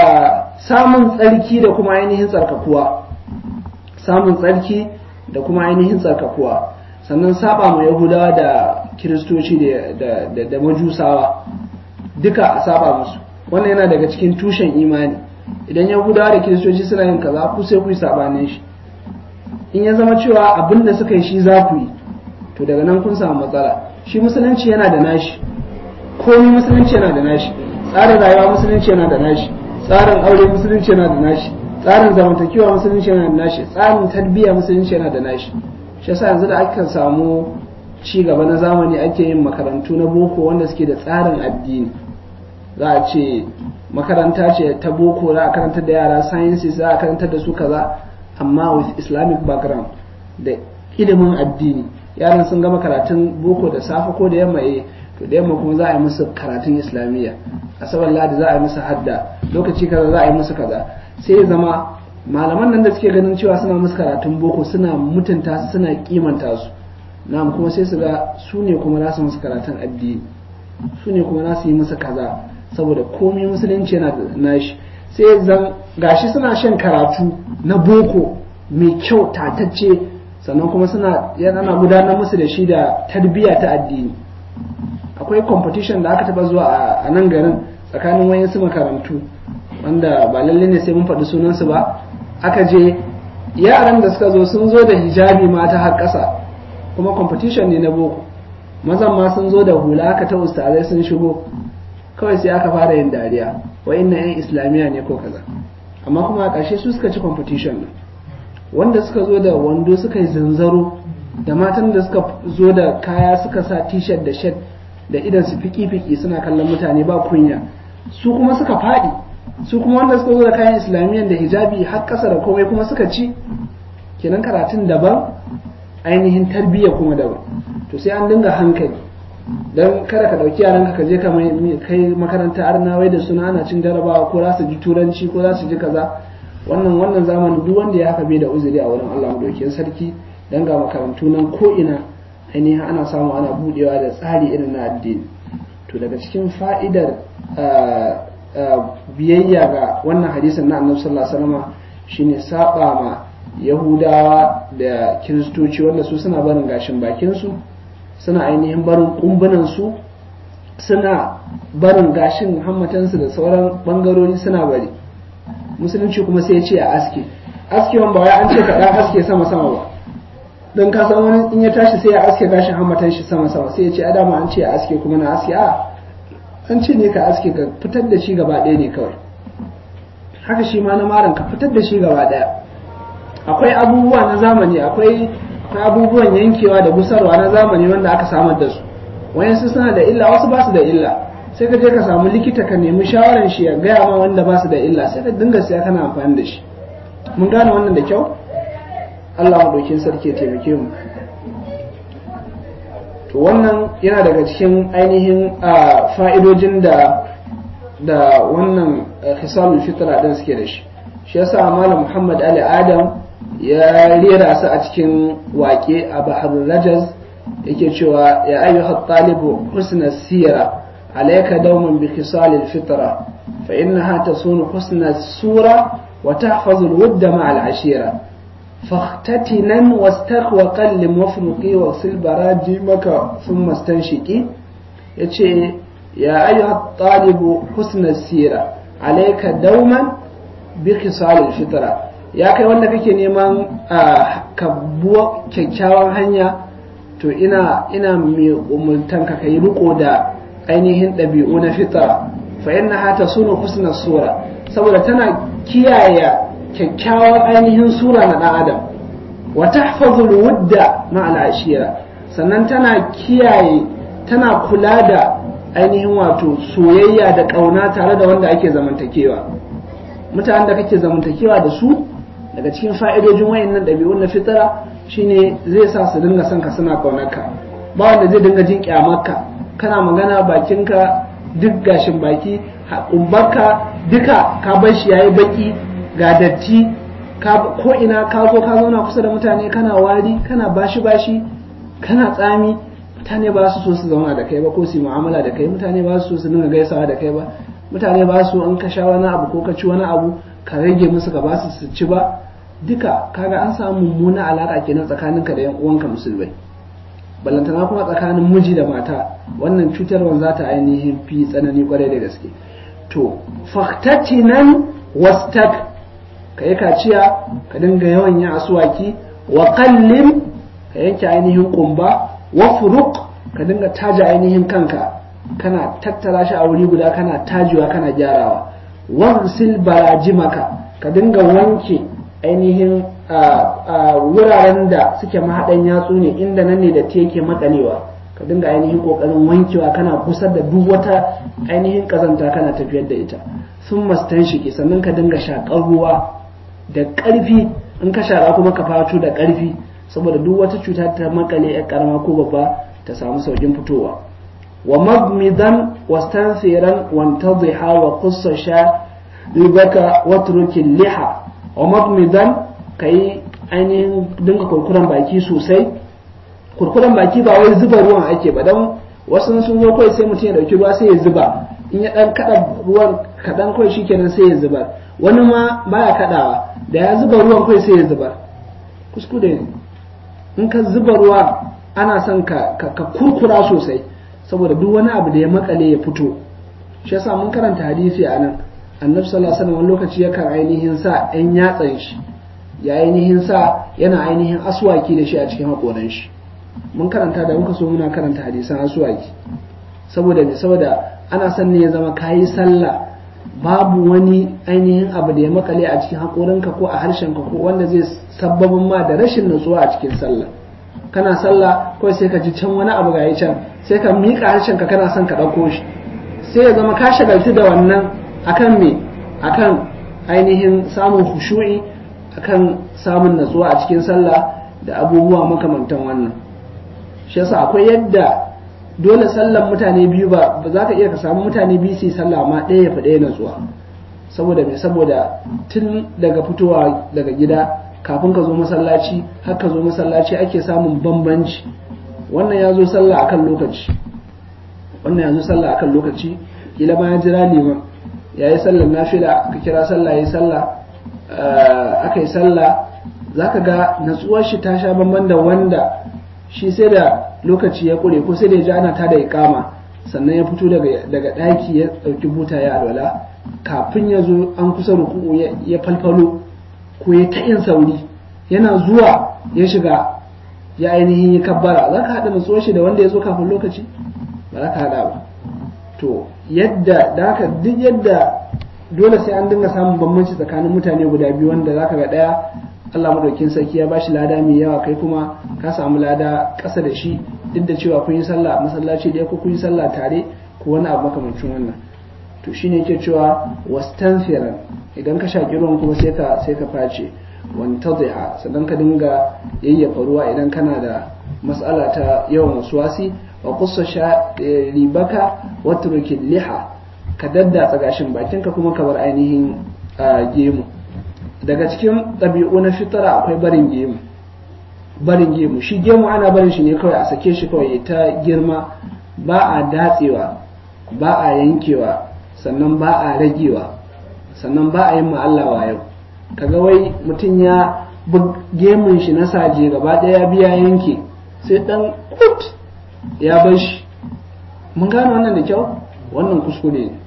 samun tsarki da kuma ainihin tsarkakuwa samun tsarki da kuma ainihin tsarkakuwa sannan saba ma yahudawa da kiristoci da majusawa duka a saba musu wannan yana daga cikin tushen imani idan yahudawa da kiristoci suna yin kaza ku sai ku yi sabanin shi in ya zama cewa abin da suka yi shi za ku yi to daga nan kun samu matsala shi musulunci yana da nashi komai musulunci yana da nashi tsarin rayuwa musulunci yana da nashi tsarin aure musulunci yana da nashi tsarin zamantakewa musulunci yana da nashi tsarin tarbiyya musulunci yana da nashi shi yasa yanzu da aka samu ci gaba na zamani ake yin makarantu na boko wanda suke da tsarin addini za a ce makaranta ce ta boko za a karantar da yara sciences za a karantar da su kaza amma with islamic background da ilimin addini yaran sun gama karatun boko da safe ko da yamma eh to da yamma kuma za a yi musu karatun islamiyya asabar ladi za a yi musu hadda lokaci kaza za a yi musu kaza sai ya zama malaman nan da suke ganin cewa suna musu karatun boko suna mutunta su suna kimanta su na'am kuma sai su ga su ne kuma za su musu karatun addini su ne kuma za su yi musu kaza saboda komai musulunci yana da nashi sai zan gashi suna shan karatu na boko mai kyau tatacce sannan kuma suna yana gudanar musu da shi da tarbiyya ta addini akwai competition da aka taba zuwa a nan garin tsakanin wayansu makarantu wanda ba lalle ne sai mun faɗi sunansu ba aka je yaran da suka zo sun zo da hijabi mata har ƙasa kuma competition ne na boko mazan ma sun zo da hula aka ta ustazai sun shigo kawai sai aka fara yin dariya wa inna yan islamiyya ne ko kaza amma kuma a ƙarshe su suka ci competition nan wanda suka zo da wando suka yi zanzaro da matan da suka zo da kaya suka sa t-shirt da shirt da idan su fiki-fiki suna kallon mutane ba kunya su kuma suka faɗi su kuma wanda suka zo da kayan islamiyyan da hijabi har ƙasa da komai kuma suka ci kenan karatun daban ainihin tarbiyya kuma daban to sai an dinga hankali don kada ka ɗauki yaran ka je ka kai makaranta arnawai da suna ana cin jarabawa ko za su ji turanci ko za su ji kaza wannan wannan zamanin duk wanda ya haka bai da uzuri a wurin Allah madaukakin sarki dan ga makarantu nan ko ina ainihin ana samu ana budewa da tsari irin na addini to daga cikin fa'idar biyayya ga wannan hadisin na annabi sallallahu alaihi wasallam shine saba ma yahudawa da kiristoci wanda su suna barin gashin bakin su suna ainihin barin kumbunan su suna barin gashin hammatansu da sauran bangarori suna bari musulunci kuma sai ya ce a aske askewan ba wai an ce ka dan aske sama sama ba don ka san wani in ya tashi sai ya aske gashin hammatan shi sama sama sai ya ce adama an ce a aske kuma na aske a an ce ne ka aske ka fitar da shi gaba ɗaya ne kawai haka shi ma na maran ka fitar da shi gaba ɗaya akwai abubuwa na zamani akwai abubuwan yankewa da gusarwa na zamani wanda aka samar da su wayansu suna da illa wasu ba su da illa sai ka je ka samu likita ka nemi shawaran shi ya gaya ma wanda ba su da illa sai ka dinga siya kana amfani da shi mun gane wannan da kyau Allah maɗaukin sarki ya taimake mu to wannan yana daga cikin ainihin fa'idojin da da wannan hisalul fitra din suke da shi shi yasa malam Muhammad Ali Adam ya rera su a cikin waƙe a Bahar Rajaz yake cewa ya ayyuha talibu husna sira alayka dawman bi khisalil fitra fa innaha tasunu husna sura wa tahfazu al-wudda ma'a al-ashira فاختتنا واستخ وقلم وافرقي واغسل براجمك ثم استنشقي yace ya ayyuha talibu husna sira alayka dauman bi khisal fitra ya kai wanda kake neman ka buwa kyakkyawan hanya to ina ina mai umultan ka kai riko da ainihin ɗabi'u na fitra fa innaha tasunu husna sura saboda tana kiyaye kyakkyawan ainihin sura na ɗan adam wa tahfazul wudda ma'al ashira sannan tana kiyaye tana kula da ainihin wato soyayya da ƙauna tare da wanda ake zamantakewa mutanen da kake zamantakewa da su daga cikin fa'idojin wayannan ɗabi'un na fitara shine zai sa su dinga son ka suna ƙaunarka ba wanda zai dinga jin kyamarka kana magana bakinka duk gashin baki kumbarka duka ka bar shi yayi baki ga datti ko ina ka zo ka zauna kusa da mutane kana wari kana bashi bashi kana tsami mutane ba su so su zauna da kai ba ko su yi mu'amala da kai mutane ba su so su dinga gaisawa da kai ba mutane ba su an ka sha wani abu ko ka ci wani abu ka rage musu ka ba su su ci ba duka kaga an samu mummuna alaka kenan tsakaninka da yan uwanka musulmai ballantana kuma tsakanin miji da mata wannan cutarwar za ta ainihin fi tsanani kwarai da gaske to fahtatinan wastak ka yi kaciya ka dinga yawan yin asuwaki wa kallim ka yanke ainihin kumba wa furuq ka dinga taja ainihin kanka kana tattara shi a wuri guda kana tajiwa kana gyarawa warsil barajimaka ka dinga wanke ainihin wuraren da suke mahaɗan yatsu ne inda nan ne da ta yake makalewa ka dinga ainihin ƙoƙarin wankewa kana kusar da duk wata ainihin ƙazanta kana tafiyar da ita sun mastan shiki sannan ka dinga shaƙar ruwa da ƙarfi in ka shaƙa kuma ka fato da ƙarfi saboda duk wata cuta ta makale ya karama ko babba ta samu saukin fitowa wa magmidan wastansiran wantadhiha wa qussa sha ribaka watrukin liha wa magmidan kai ainihin dinga kurkuren baki sosai kurkuren baki ba wai zuba ruwan ake ba dan wasu sun zo kawai sai mutum ya dauki ruwa sai ya zuba in ya dan kada ruwan kadan kawai shikenan sai ya zuba wani ma baya kadawa da ya zuba ruwan kawai sai ya zuba kuskure ne in ka zuba ruwa ana son ka, ka, kurkura sosai saboda duk wani abu da ya makale ya fito shi yasa mun karanta hadisi a nan annabi sallallahu alaihi wasallam lokaci yakan ainihin sa ɗan yatsan shi ya ainihin sa yana ainihin aswaki da shi a cikin haƙoran shi mun karanta da muka so muna karanta hadisan aswaki saboda ne saboda ana son ne ya zama kayi sallah babu wani ainihin abu da ya makale a cikin haƙorinka ko a harshenka ko wanda zai sabbabin ma da rashin nutsuwa a cikin sallah kana sallah kawai sai ka ji can wani abu ga can sai ka miƙa harshenka kana son ka ɗauko shi sai ya zama ka shagaltu da wannan akan me akan ainihin samun khushu'i akan samun natsuwa a cikin sallah da abubuwa makamantan wannan shi yasa akwai yadda dole sallan mutane biyu ba ba za ka iya ka samu mutane biyu su yi sallah amma ɗaya ya fi ɗaya natsuwa saboda me saboda tun daga fitowa daga gida kafin ka zo masallaci har ka zo masallaci ake samun bambanci wannan ya zo sallah akan lokaci wannan ya zo sallah akan lokaci kila ma ya jira liman ya yi sallar nafila ka kira sallah ya yi sallah aka yi sallah za ka ga natsuwar shi ta sha bamban da wanda shi sai da lokaci ya kure ko sai da ya ji ana tada ikama sannan ya fito daga ɗaki ya ɗauki buta ya alwala kafin ya zo an kusa ruku'u ya falfalo ko ya ta yin sauri yana zuwa ya shiga ya ainihin yi kabbara za ka haɗa natsuwar shi da wanda ya zo kafin lokaci ba za ka haɗa ba to yadda da haka duk yadda dole sai an dinga samun bambanci tsakanin mutane guda biyu wanda za ka ga ɗaya Allah madaukin sarki ya bashi lada mai yawa kai kuma ka samu lada ƙasa da shi duk da cewa kun yi sallah a masallaci da ko kun yi sallah tare ko wani abu makamancin wannan to shine yake cewa wastanfiran idan ka shaki ruwan kuma sai ka sai ka face wantadhiha sannan ka dinga yayyafa ruwa idan kana da mas'ala ta yawan waswasi wa qussa ribaka wa turkil liha ka daddatsa gashin bakinka kuma ka bar ainihin gemu daga cikin ɗabi'u na fitara akwai barin gemu barin gemu shi gemu ana barin shi ne kawai a sake shi kawai ta girma ba a datsewa ba a yankewa sannan ba a ragewa sannan ba a yin ma'allawa yau kaga wai mutum ya gemun shi na saje gaba ɗaya biya yanke sai ɗan kut ya bar shi mun gane wannan da kyau wannan kuskure ne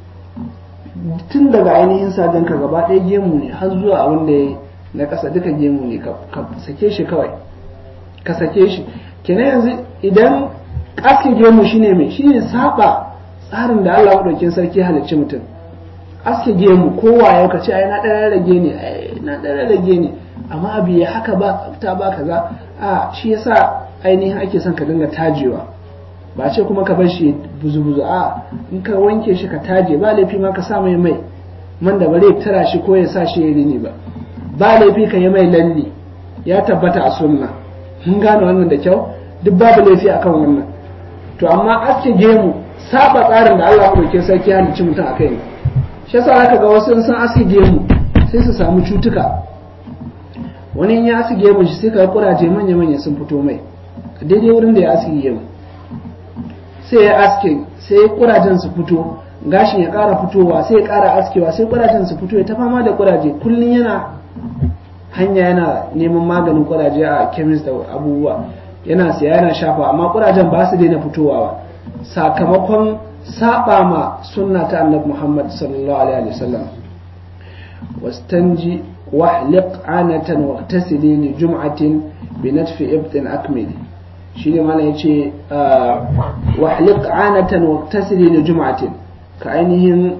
tun daga ainihin sajen ka gaba ɗaya gemu ne har zuwa abin da ya na ƙasa duka gemu ne ka sake shi kawai ka sake shi kenan yanzu idan aske gemu shine mai shine saba tsarin da Allah madaukin sarki halicci mutum aske gemu kowa ya ka ce ai na ɗan rage ne ai na ɗan rage ne amma abu ya haka ba ta ba kaza a shi yasa ainihin ake son ka dinga tajewa ba ce kuma ka bar shi buzu-buzu a in ka wanke shi ka taje ba laifi ma ka sa mai mai man da bare tara shi ko ya sa shi ya rini ba ba laifi ka yi mai lalle ya tabbata a sunna mun gane wannan da kyau duk babu laifi akan wannan to amma aske gemu saba tsarin da Allah madauke sarki ya halicci mutum akai ne shi yasa zaka ga wasu sun aske gemu sai su samu cutuka wani ya aske gemun shi sai ka kuraje manya-manya sun fito mai daidai wurin da ya aske gemu sai ya aske sai kurajen su fito gashin ya ƙara fitowa sai ya ƙara askewa sai kurajen su fito ya ta fama da kuraje kullum yana hanya yana neman maganin kuraje a kemis da abubuwa yana siya yana shafa amma kurajen ba su daina fitowa ba sakamakon saba ma sunna ta annabi Muhammad sallallahu alaihi wasallam wastanji wahliq anatan waqtasili li jum'atin bi natfi ibtin akmili shine mana yace wahliq anatan waqtasili li jum'atin ka ainihin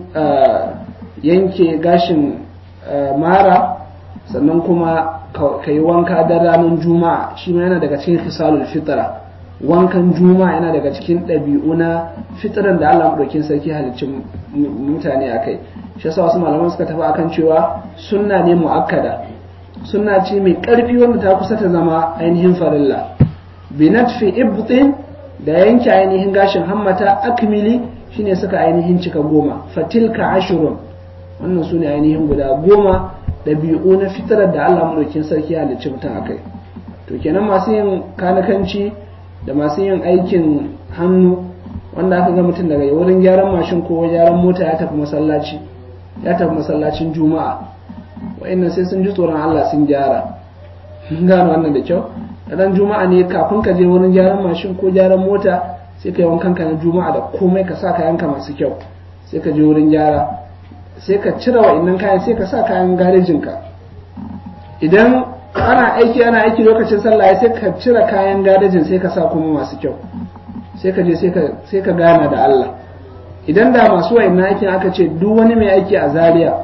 yanke gashin mara sannan kuma ka yi wanka da ranar juma'a shi ma yana daga cikin khisalul fitra wankan juma'a yana daga cikin ɗabi'u na fitran da Allah madaukin sarki halicci mutane akai shi yasa wasu malaman suka tafi akan cewa sunna ne muakkada sunna ce mai ƙarfi wanda ta kusa ta zama ainihin farilla binatfi ibtin da yanke ainihin gashin hammata akmili shine suka ainihin cika goma fatilka ashurun wannan su ne ainihin guda goma ɗabi'u na fitarar da Allah madaukin sarki halicci mutum akai to kenan masu yin kanakanci da masu yin aikin hannu wanda aka ga mutum daga wurin gyaran mashin ko gyaran mota ya tafi masallaci ya tafi masallacin juma'a wa'annan sai sun ji tsoron Allah sun gyara mun gano wannan da kyau ran juma'a ne kafin ka je wurin gyaran mashin ko gyaran mota sai ka yi wankan ka na juma'a da komai ka sa kayanka masu kyau sai ka je wurin gyara sai ka cire wa'annan kayan sai ka sa kayan garejinka idan ana aiki ana aiki lokacin sallah sai ka cire kayan garejin sai ka sa kuma masu kyau sai ka je sai ka gana da Allah idan da masu wa'annan aikin aka ce duk wani mai aiki a Zaria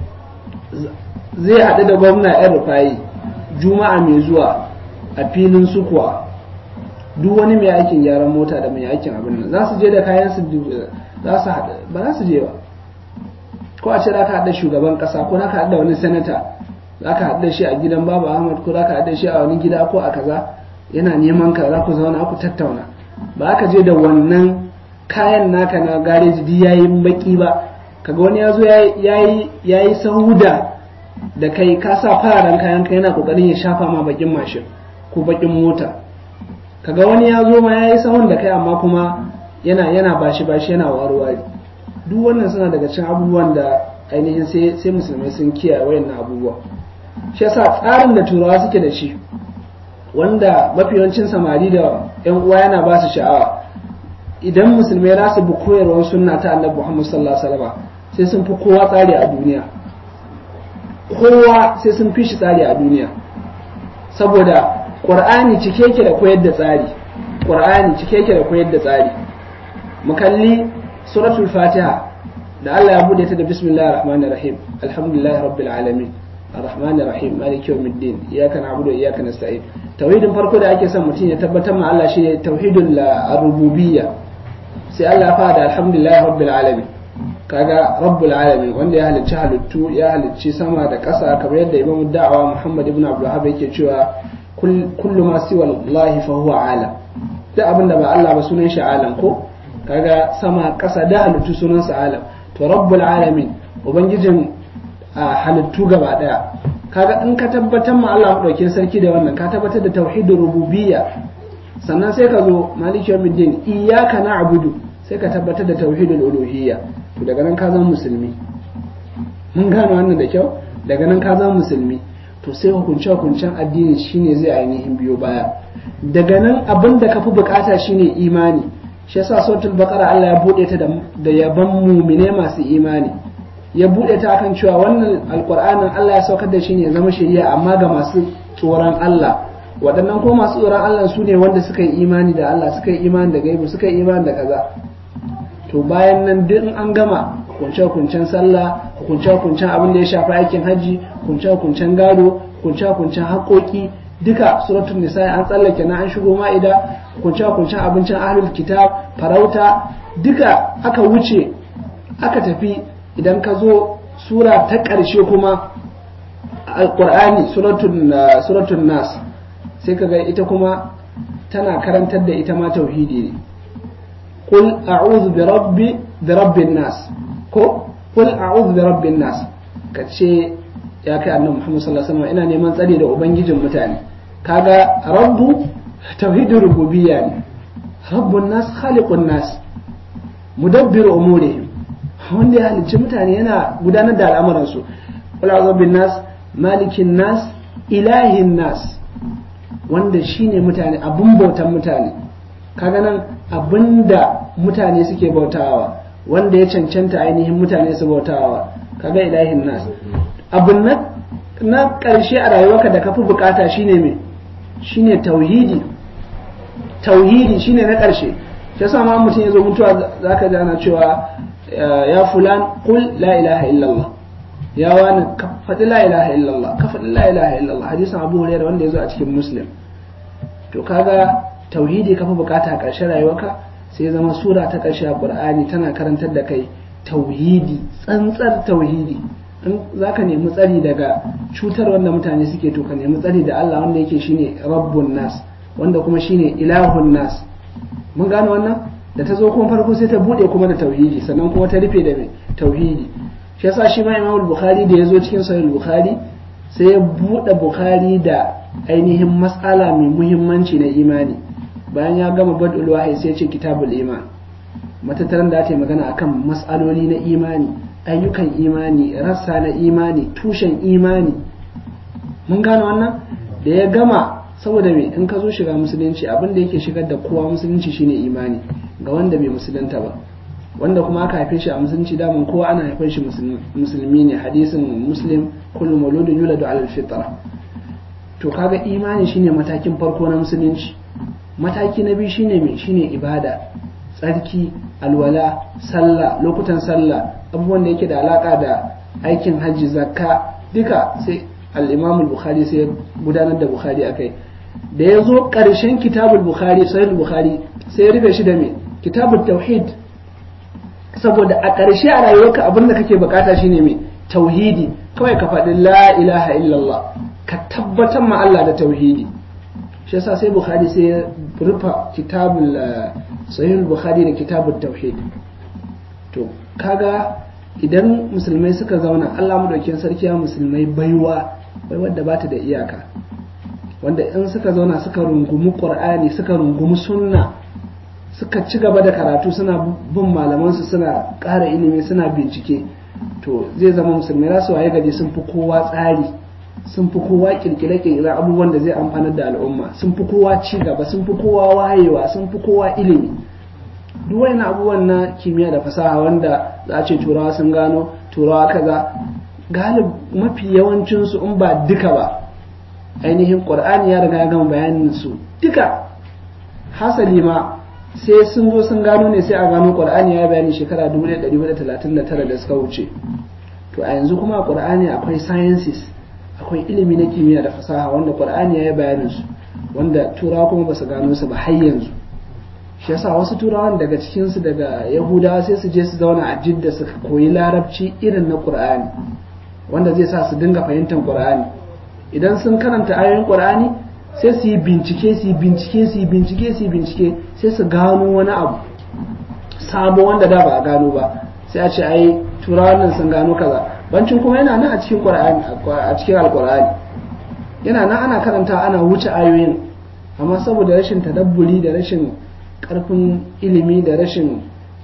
zai haɗu da gwamna yan rufayi juma'a mai zuwa a filin sukuwa duk wani mai aikin gyaran mota da mai aikin abin nan za su je da kayan su za su haɗu ba za su je ba ko a ce za ka haɗa shugaban ƙasa ko za ka haɗa wani sanata za ka haɗa shi a gidan babu ahmad ko za ka haɗa shi a wani gida ko a kaza yana neman ka za ku zauna ku tattauna ba ka je da wannan kayan naka na gareji di yayi baki ba kaga wani ya zo yayi yayi sahuda da kai ka sa fararen kayan ka yana kokarin ya shafa ma bakin mashin ko bakin mota kaga wani ya zo ma yayi sahun da kai amma kuma yana yana bashi bashi yana warware duk wannan suna daga cikin abubuwan da ainihin sai sai musulmai sun kiyaye wayannan abubuwa shi yasa tsarin da turawa suke da shi wanda mafi yawancin samari da yan uwa yana ba su sha'awa idan musulmai za su bi koyarwar sunna ta annabi Muhammad sallallahu alaihi wasallam sai sun fi kowa tsari a duniya kowa sai sun fi shi tsari a duniya saboda qur'ani cike yake da koyar da tsari qur'ani cike yake da koyar da tsari mu kalli suratul fatiha da Allah ya bude ta da bismillahir rahmanir rahim alhamdulillahi rabbil alamin الرحمن الرحيم مالك يوم الدين اياك نعبد واياك نستعين توحيدin farko da ake son mutum ya tabbatar ma Allah shine tauhidul rububiyya sai Allah ya fara alhamdulillah rabbil alamin kaga rabbul alamin wanda ya halicci halittu ya halicci sama da ƙasa kamar yadda Imam Da'awa Muhammad ibn Abdul Wahhab yake cewa kullu ma siwa Allah fa huwa alam duk abin da ba Allah ba sunan shi alam ko kaga sama ƙasa da halittu sunan sa alam to rabbul alamin ubangijin a halittu gaba daya kaga in ka tabbatar ma Allah madaukin sarki da wannan ka tabbatar da tauhidur rububiyya sannan sai ka zo maliki yawmiddin iyyaka na'budu sai ka tabbatar da tauhidul uluhiyya to daga nan ka zama musulmi mun gano wannan da kyau daga nan ka zama musulmi to sai hukunce hukuncen addini shine zai ainihin biyo baya daga nan abin da ka fi bukata shine imani shi yasa suratul baqara Allah ya bude ta da yaban mumine masu imani ya buɗe ta akan cewa wannan alƙur'anin Allah ya saukar da shi ne zama shari'a amma ga masu tsoron Allah waɗannan ko masu tsoron Allah su ne wanda suka yi imani da Allah suka yi imani da gaibu suka yi imani da kaza to bayan nan duk an gama kunce-kuncen sallah kunce-kuncen abin da ya shafi aikin hajji kunce-kuncen gado kunce-kuncen haƙoƙi duka suratul nisa an tsallake na an shigo ma'ida kunce-kuncen abincin ahlul kitab farauta duka aka wuce aka tafi idan ka zo sura ta ƙarshe kuma alƙur'ani suratun nas sai ka ga ita kuma tana karantar da ita ma tauhidi ne qul a'udhu bi rabbi bi rabbin nas ko qul a'udhu bi rabbin nas ka ce ya kai annabi Muhammad sallallahu alaihi wasallam ina neman tsari da ubangijin mutane kaga rabbu tauhidur rububiyya ne rabbun nas khaliqun nas mudabbiru umurihim wanda ya halicci mutane yana gudanar da al'amuransu kula bin nas malikin nas ilahin nas wanda shine mutane abun bautan mutane kaga nan abinda mutane suke bautawa wanda ya cancanta ainihin mutane su bautawa kaga ilahin nas abun na na karshe a rayuwarka da kafi bukata shine me shine tauhidi tauhidi shine na karshe shi yasa ma mutum ya zo mutuwa zaka ji ana cewa ya fulan qul la ilaha illallah ya wani ka faɗi la ilaha illallah ka faɗi la ilaha illallah hadisin abu hurairah wanda ya zo a cikin muslim to kaga tauhidi ka fi bukata a ƙarshen rayuwarka sai zama sura ta ƙarshe a qur'ani tana karantar da kai tauhidi tsantsar tauhidi in zaka nemi tsari daga cutar wanda mutane suke to ka nemi tsari da Allah wanda yake shine rabbun nas wanda kuma shine ilahun nas mun gane wannan da ta zo kuma farko sai ta bude kuma da tauhidi sannan kuma ta rufe da tauhidi shi yasa shi ma Imam Bukhari da ya zo cikin Sahih Bukhari sai ya bude Bukhari da ainihin mas'ala mai muhimmanci na imani bayan ya gama badul wahyi sai ya ce kitabul iman matattaran da ta magana akan mas'aloli na imani ayyukan imani rassa na imani tushen imani mun gane wannan da ya gama saboda me in ka zo shiga musulunci abin da yake shigar da kowa musulunci shine imani ga wanda bai musulunta ba wanda kuma aka haife shi a musulunci daman kowa ana haifar shi musulmi ne hadisin muslim kullu mauludun yuladu ala fitra to kaga imani shine matakin farko na musulunci mataki na biyu shine me shine ibada tsarki alwala sallah lokutan sallah abubuwan da yake da alaka da aikin hajji zakka duka sai al-imam al-bukhari sai gudanar da bukhari akai da ya zo ƙarshen kitabul bukhari sahih bukhari sai ya rufe shi da me kitabul tauhid saboda a ƙarshe a rayuwarka abin da kake bukata shine me tauhidi kawai ka faɗi la ilaha illallah ka tabbatar ma Allah da tauhidi shi yasa sai bukhari sai ya rufa kitabul sahih bukhari da kitabut tauhid to kaga idan musulmai suka zauna Allah madaukakin sarki ya musulmai baiwa baiwar da bata da iyaka wanda in suka zauna suka rungumi qur'ani suka rungumi sunna suka ci gaba da karatu suna bin malamansu suna ƙara ilimi suna bincike to zai zama musulmai za su waye gaji sun fi kowa tsari sun fi kowa kirkire kirkire abubuwan da zai amfanar da al'umma sun fi kowa ci gaba sun fi kowa wayewa sun fi kowa ilimi duk wani abubuwan na kimiyya da fasaha wanda za a ce turawa sun gano turawa kaza galib mafi yawancinsu in ba duka ba ainihin qur'ani ya riga ya gama bayanin su duka hasali ma sai sun zo sun gano ne sai a gano qur'ani ya bayani shekara 1439 da suka wuce to a yanzu kuma a qur'ani akwai sciences akwai ilimi na kimiyya da fasaha wanda qur'ani ya yi bayanin su wanda turawa kuma ba su gano su ba har yanzu shi yasa wasu turawan daga cikin su daga yahudawa sai su je su zauna a jidda su koyi larabci irin na qur'ani wanda zai sa su dinga fahimtar qur'ani idan sun karanta ayoyin qur'ani sai su yi bincike su yi bincike su yi bincike su yi bincike sai su gano wani abu sabo wanda da ba a gano ba sai a ce ai turawan nan sun gano kaza bancin kuma yana nan a cikin qur'ani a cikin alqur'ani yana nan ana karanta ana wuce ayoyin amma saboda rashin tadabburi da rashin karfin ilimi da rashin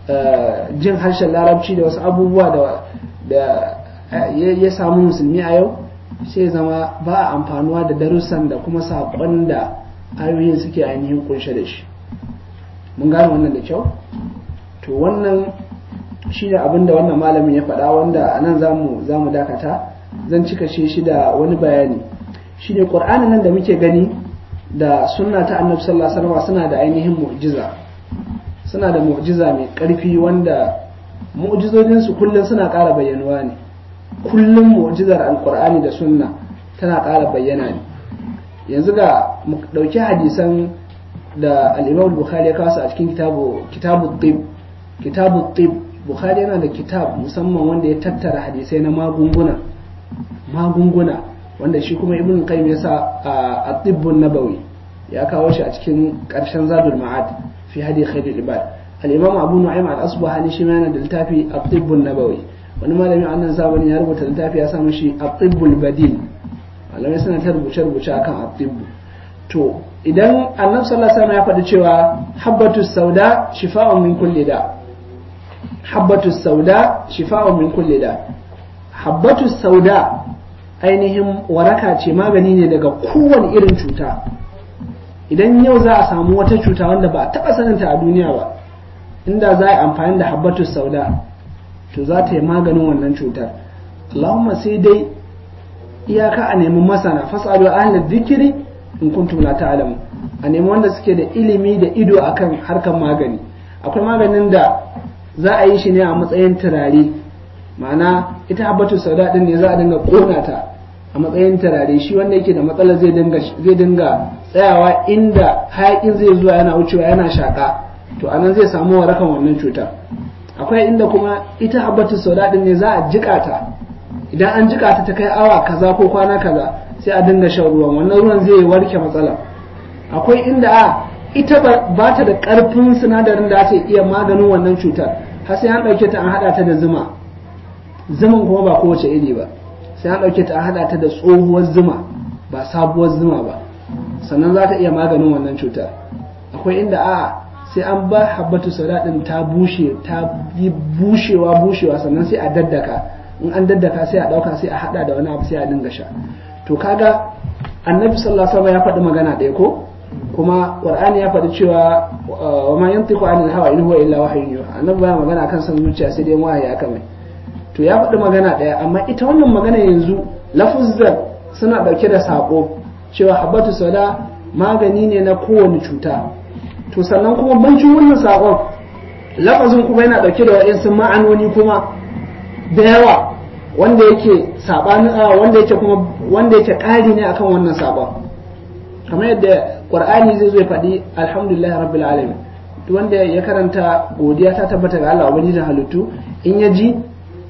jin harshen larabci da wasu abubuwa da ya samu musulmi a yau sai zama ba a amfanuwa da darussan da kuma saƙon da ayoyin suke ainihin kunshe da shi mun gane wannan da kyau to wannan shi ne abin da wannan malamin ya faɗa wanda a nan za mu dakata zan cika shi shi da wani bayani shi ne ƙur'ani nan da muke gani da sunna ta annabi sallallahu alaihi wasallam suna da ainihin mu'jiza suna da mu'jiza mai ƙarfi wanda mu'jizojinsu kullum suna ƙara bayyanuwa ne kullum mu'jizar alkur'ani da sunna tana ƙara bayyana ne yanzu ga mu ɗauki hadisan da al-imam bukhari ya kawo a cikin kitabu kitabu tib kitabu tib bukhari yana da kitab musamman wanda ya tattara hadisai na magunguna magunguna wanda shi kuma ibn qayyim ya sa a tibbun nabawi ya kawo shi a cikin ƙarshen zadul ma'ad fi hadi khairul ibad al-imam abu nu'aym al-asbahani shi ma yana da littafi at-tibbun nabawi wani malami a nan zamani ya rubuta littafi ya samu shi atibbul badil malamai suna ta rubuce rubuce akan atibbu to idan annabi sallallahu alaihi wasallam ya faɗi cewa habbatu sauda shifa'un min kulli da habbatu sauda shifa'un min kulli da habbatu sauda ainihin waraka ce magani ne daga kowane irin cuta idan yau za a samu wata cuta wanda ba a taɓa saninta a duniya ba inda za a yi amfani da habbatu sauda to za ta yi maganin wannan cutar Allahumma sai dai iyaka a nemi masana fasalu ahlal dhikri in kuntum la ta'lamu a nemi wanda suke da ilimi da ido akan harkar magani akwai maganin da za a yi shi ne a matsayin turare ma'ana ita habbatu sauda din ne za a dinga kona ta a matsayin turare shi wanda yake da matsala zai dinga zai dinga tsayawa inda hayakin zai zuwa yana wucewa yana shaka to anan zai samu warakan wannan cutar akwai inda kuma ita habbatu sauda din ne za a jika ta idan an jika ta ta kai awa kaza ko kwana kaza sai a dinga shan ruwan wannan ruwan zai warke matsala akwai inda a ita ba ta da karfin sinadarin da ake iya maganin wannan cutar har sai an dauke ta an hada ta da zuma zuman kuma ba kowace iri ba sai an dauke ta an hada ta da tsohuwar zuma ba sabuwar zuma ba sannan za ta iya maganin wannan cutar akwai inda a sai an ba habbatu sauda din ta bushe ta yi bushewa bushewa sannan sai a daddaka in an daddaka sai a dauka sai a hada da wani abu sai a dinga sha to kaga annabi sallallahu alaihi wasallam ya faɗi magana ɗaya ko kuma qur'ani ya faɗi cewa wa ma yantiqu anil hawa in huwa illa wahyun yuha annabi baya magana kan san zuciya sai dai wahayi aka mai to ya faɗi magana ɗaya amma ita wannan magana yanzu lafuzzan suna ɗauke da saƙo cewa habbatu sauda magani ne na kowane cuta to sannan kuma bancin wannan saƙon lafazin kuma yana ɗauke da waɗansu ma'anoni kuma da yawa wanda yake saɓani wanda yake kuma wanda yake ƙari ne akan wannan saƙon kamar yadda qur'ani zai zo ya faɗi alhamdulillah rabbil alamin duk wanda ya karanta godiya ta tabbata ga Allah ubangijin halittu in ya ji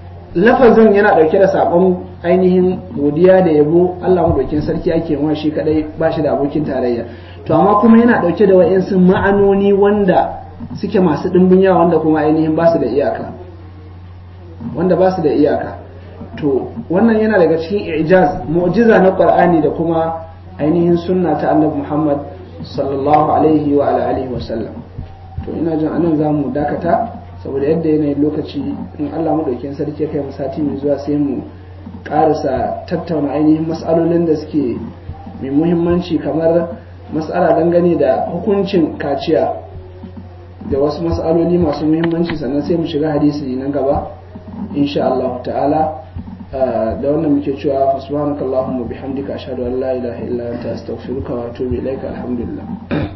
lafazin yana ɗauke da saƙon ainihin godiya da yabo Allah madaukin sarki ake wa shi kadai ba shi da abokin tarayya to amma kuma yana ɗauke da wa'insu ma'anoni wanda suke masu ɗimbin yawa wanda kuma ainihin ba su da iyaka wanda ba su da iyaka to wannan yana daga cikin ijaz mu'jiza na qur'ani da kuma ainihin sunna ta annabi muhammad sallallahu alaihi wa ala alihi wa sallam to ina jin anan za mu dakata saboda yadda yanayin lokaci in allah maɗaukin sarki kai mu sati mai zuwa sai mu ƙarasa tattauna ainihin matsalolin da suke mai muhimmanci kamar matsala dangane da hukuncin kaciya da wasu matsaloli masu muhimmanci sannan sai mu shiga hadisi nan gaba insha Allah ta'ala da wannan muke cewa fa subhanakallahumma bihamdika ashhadu an la ilaha illa anta astaghfiruka wa atubu ilaika alhamdulillah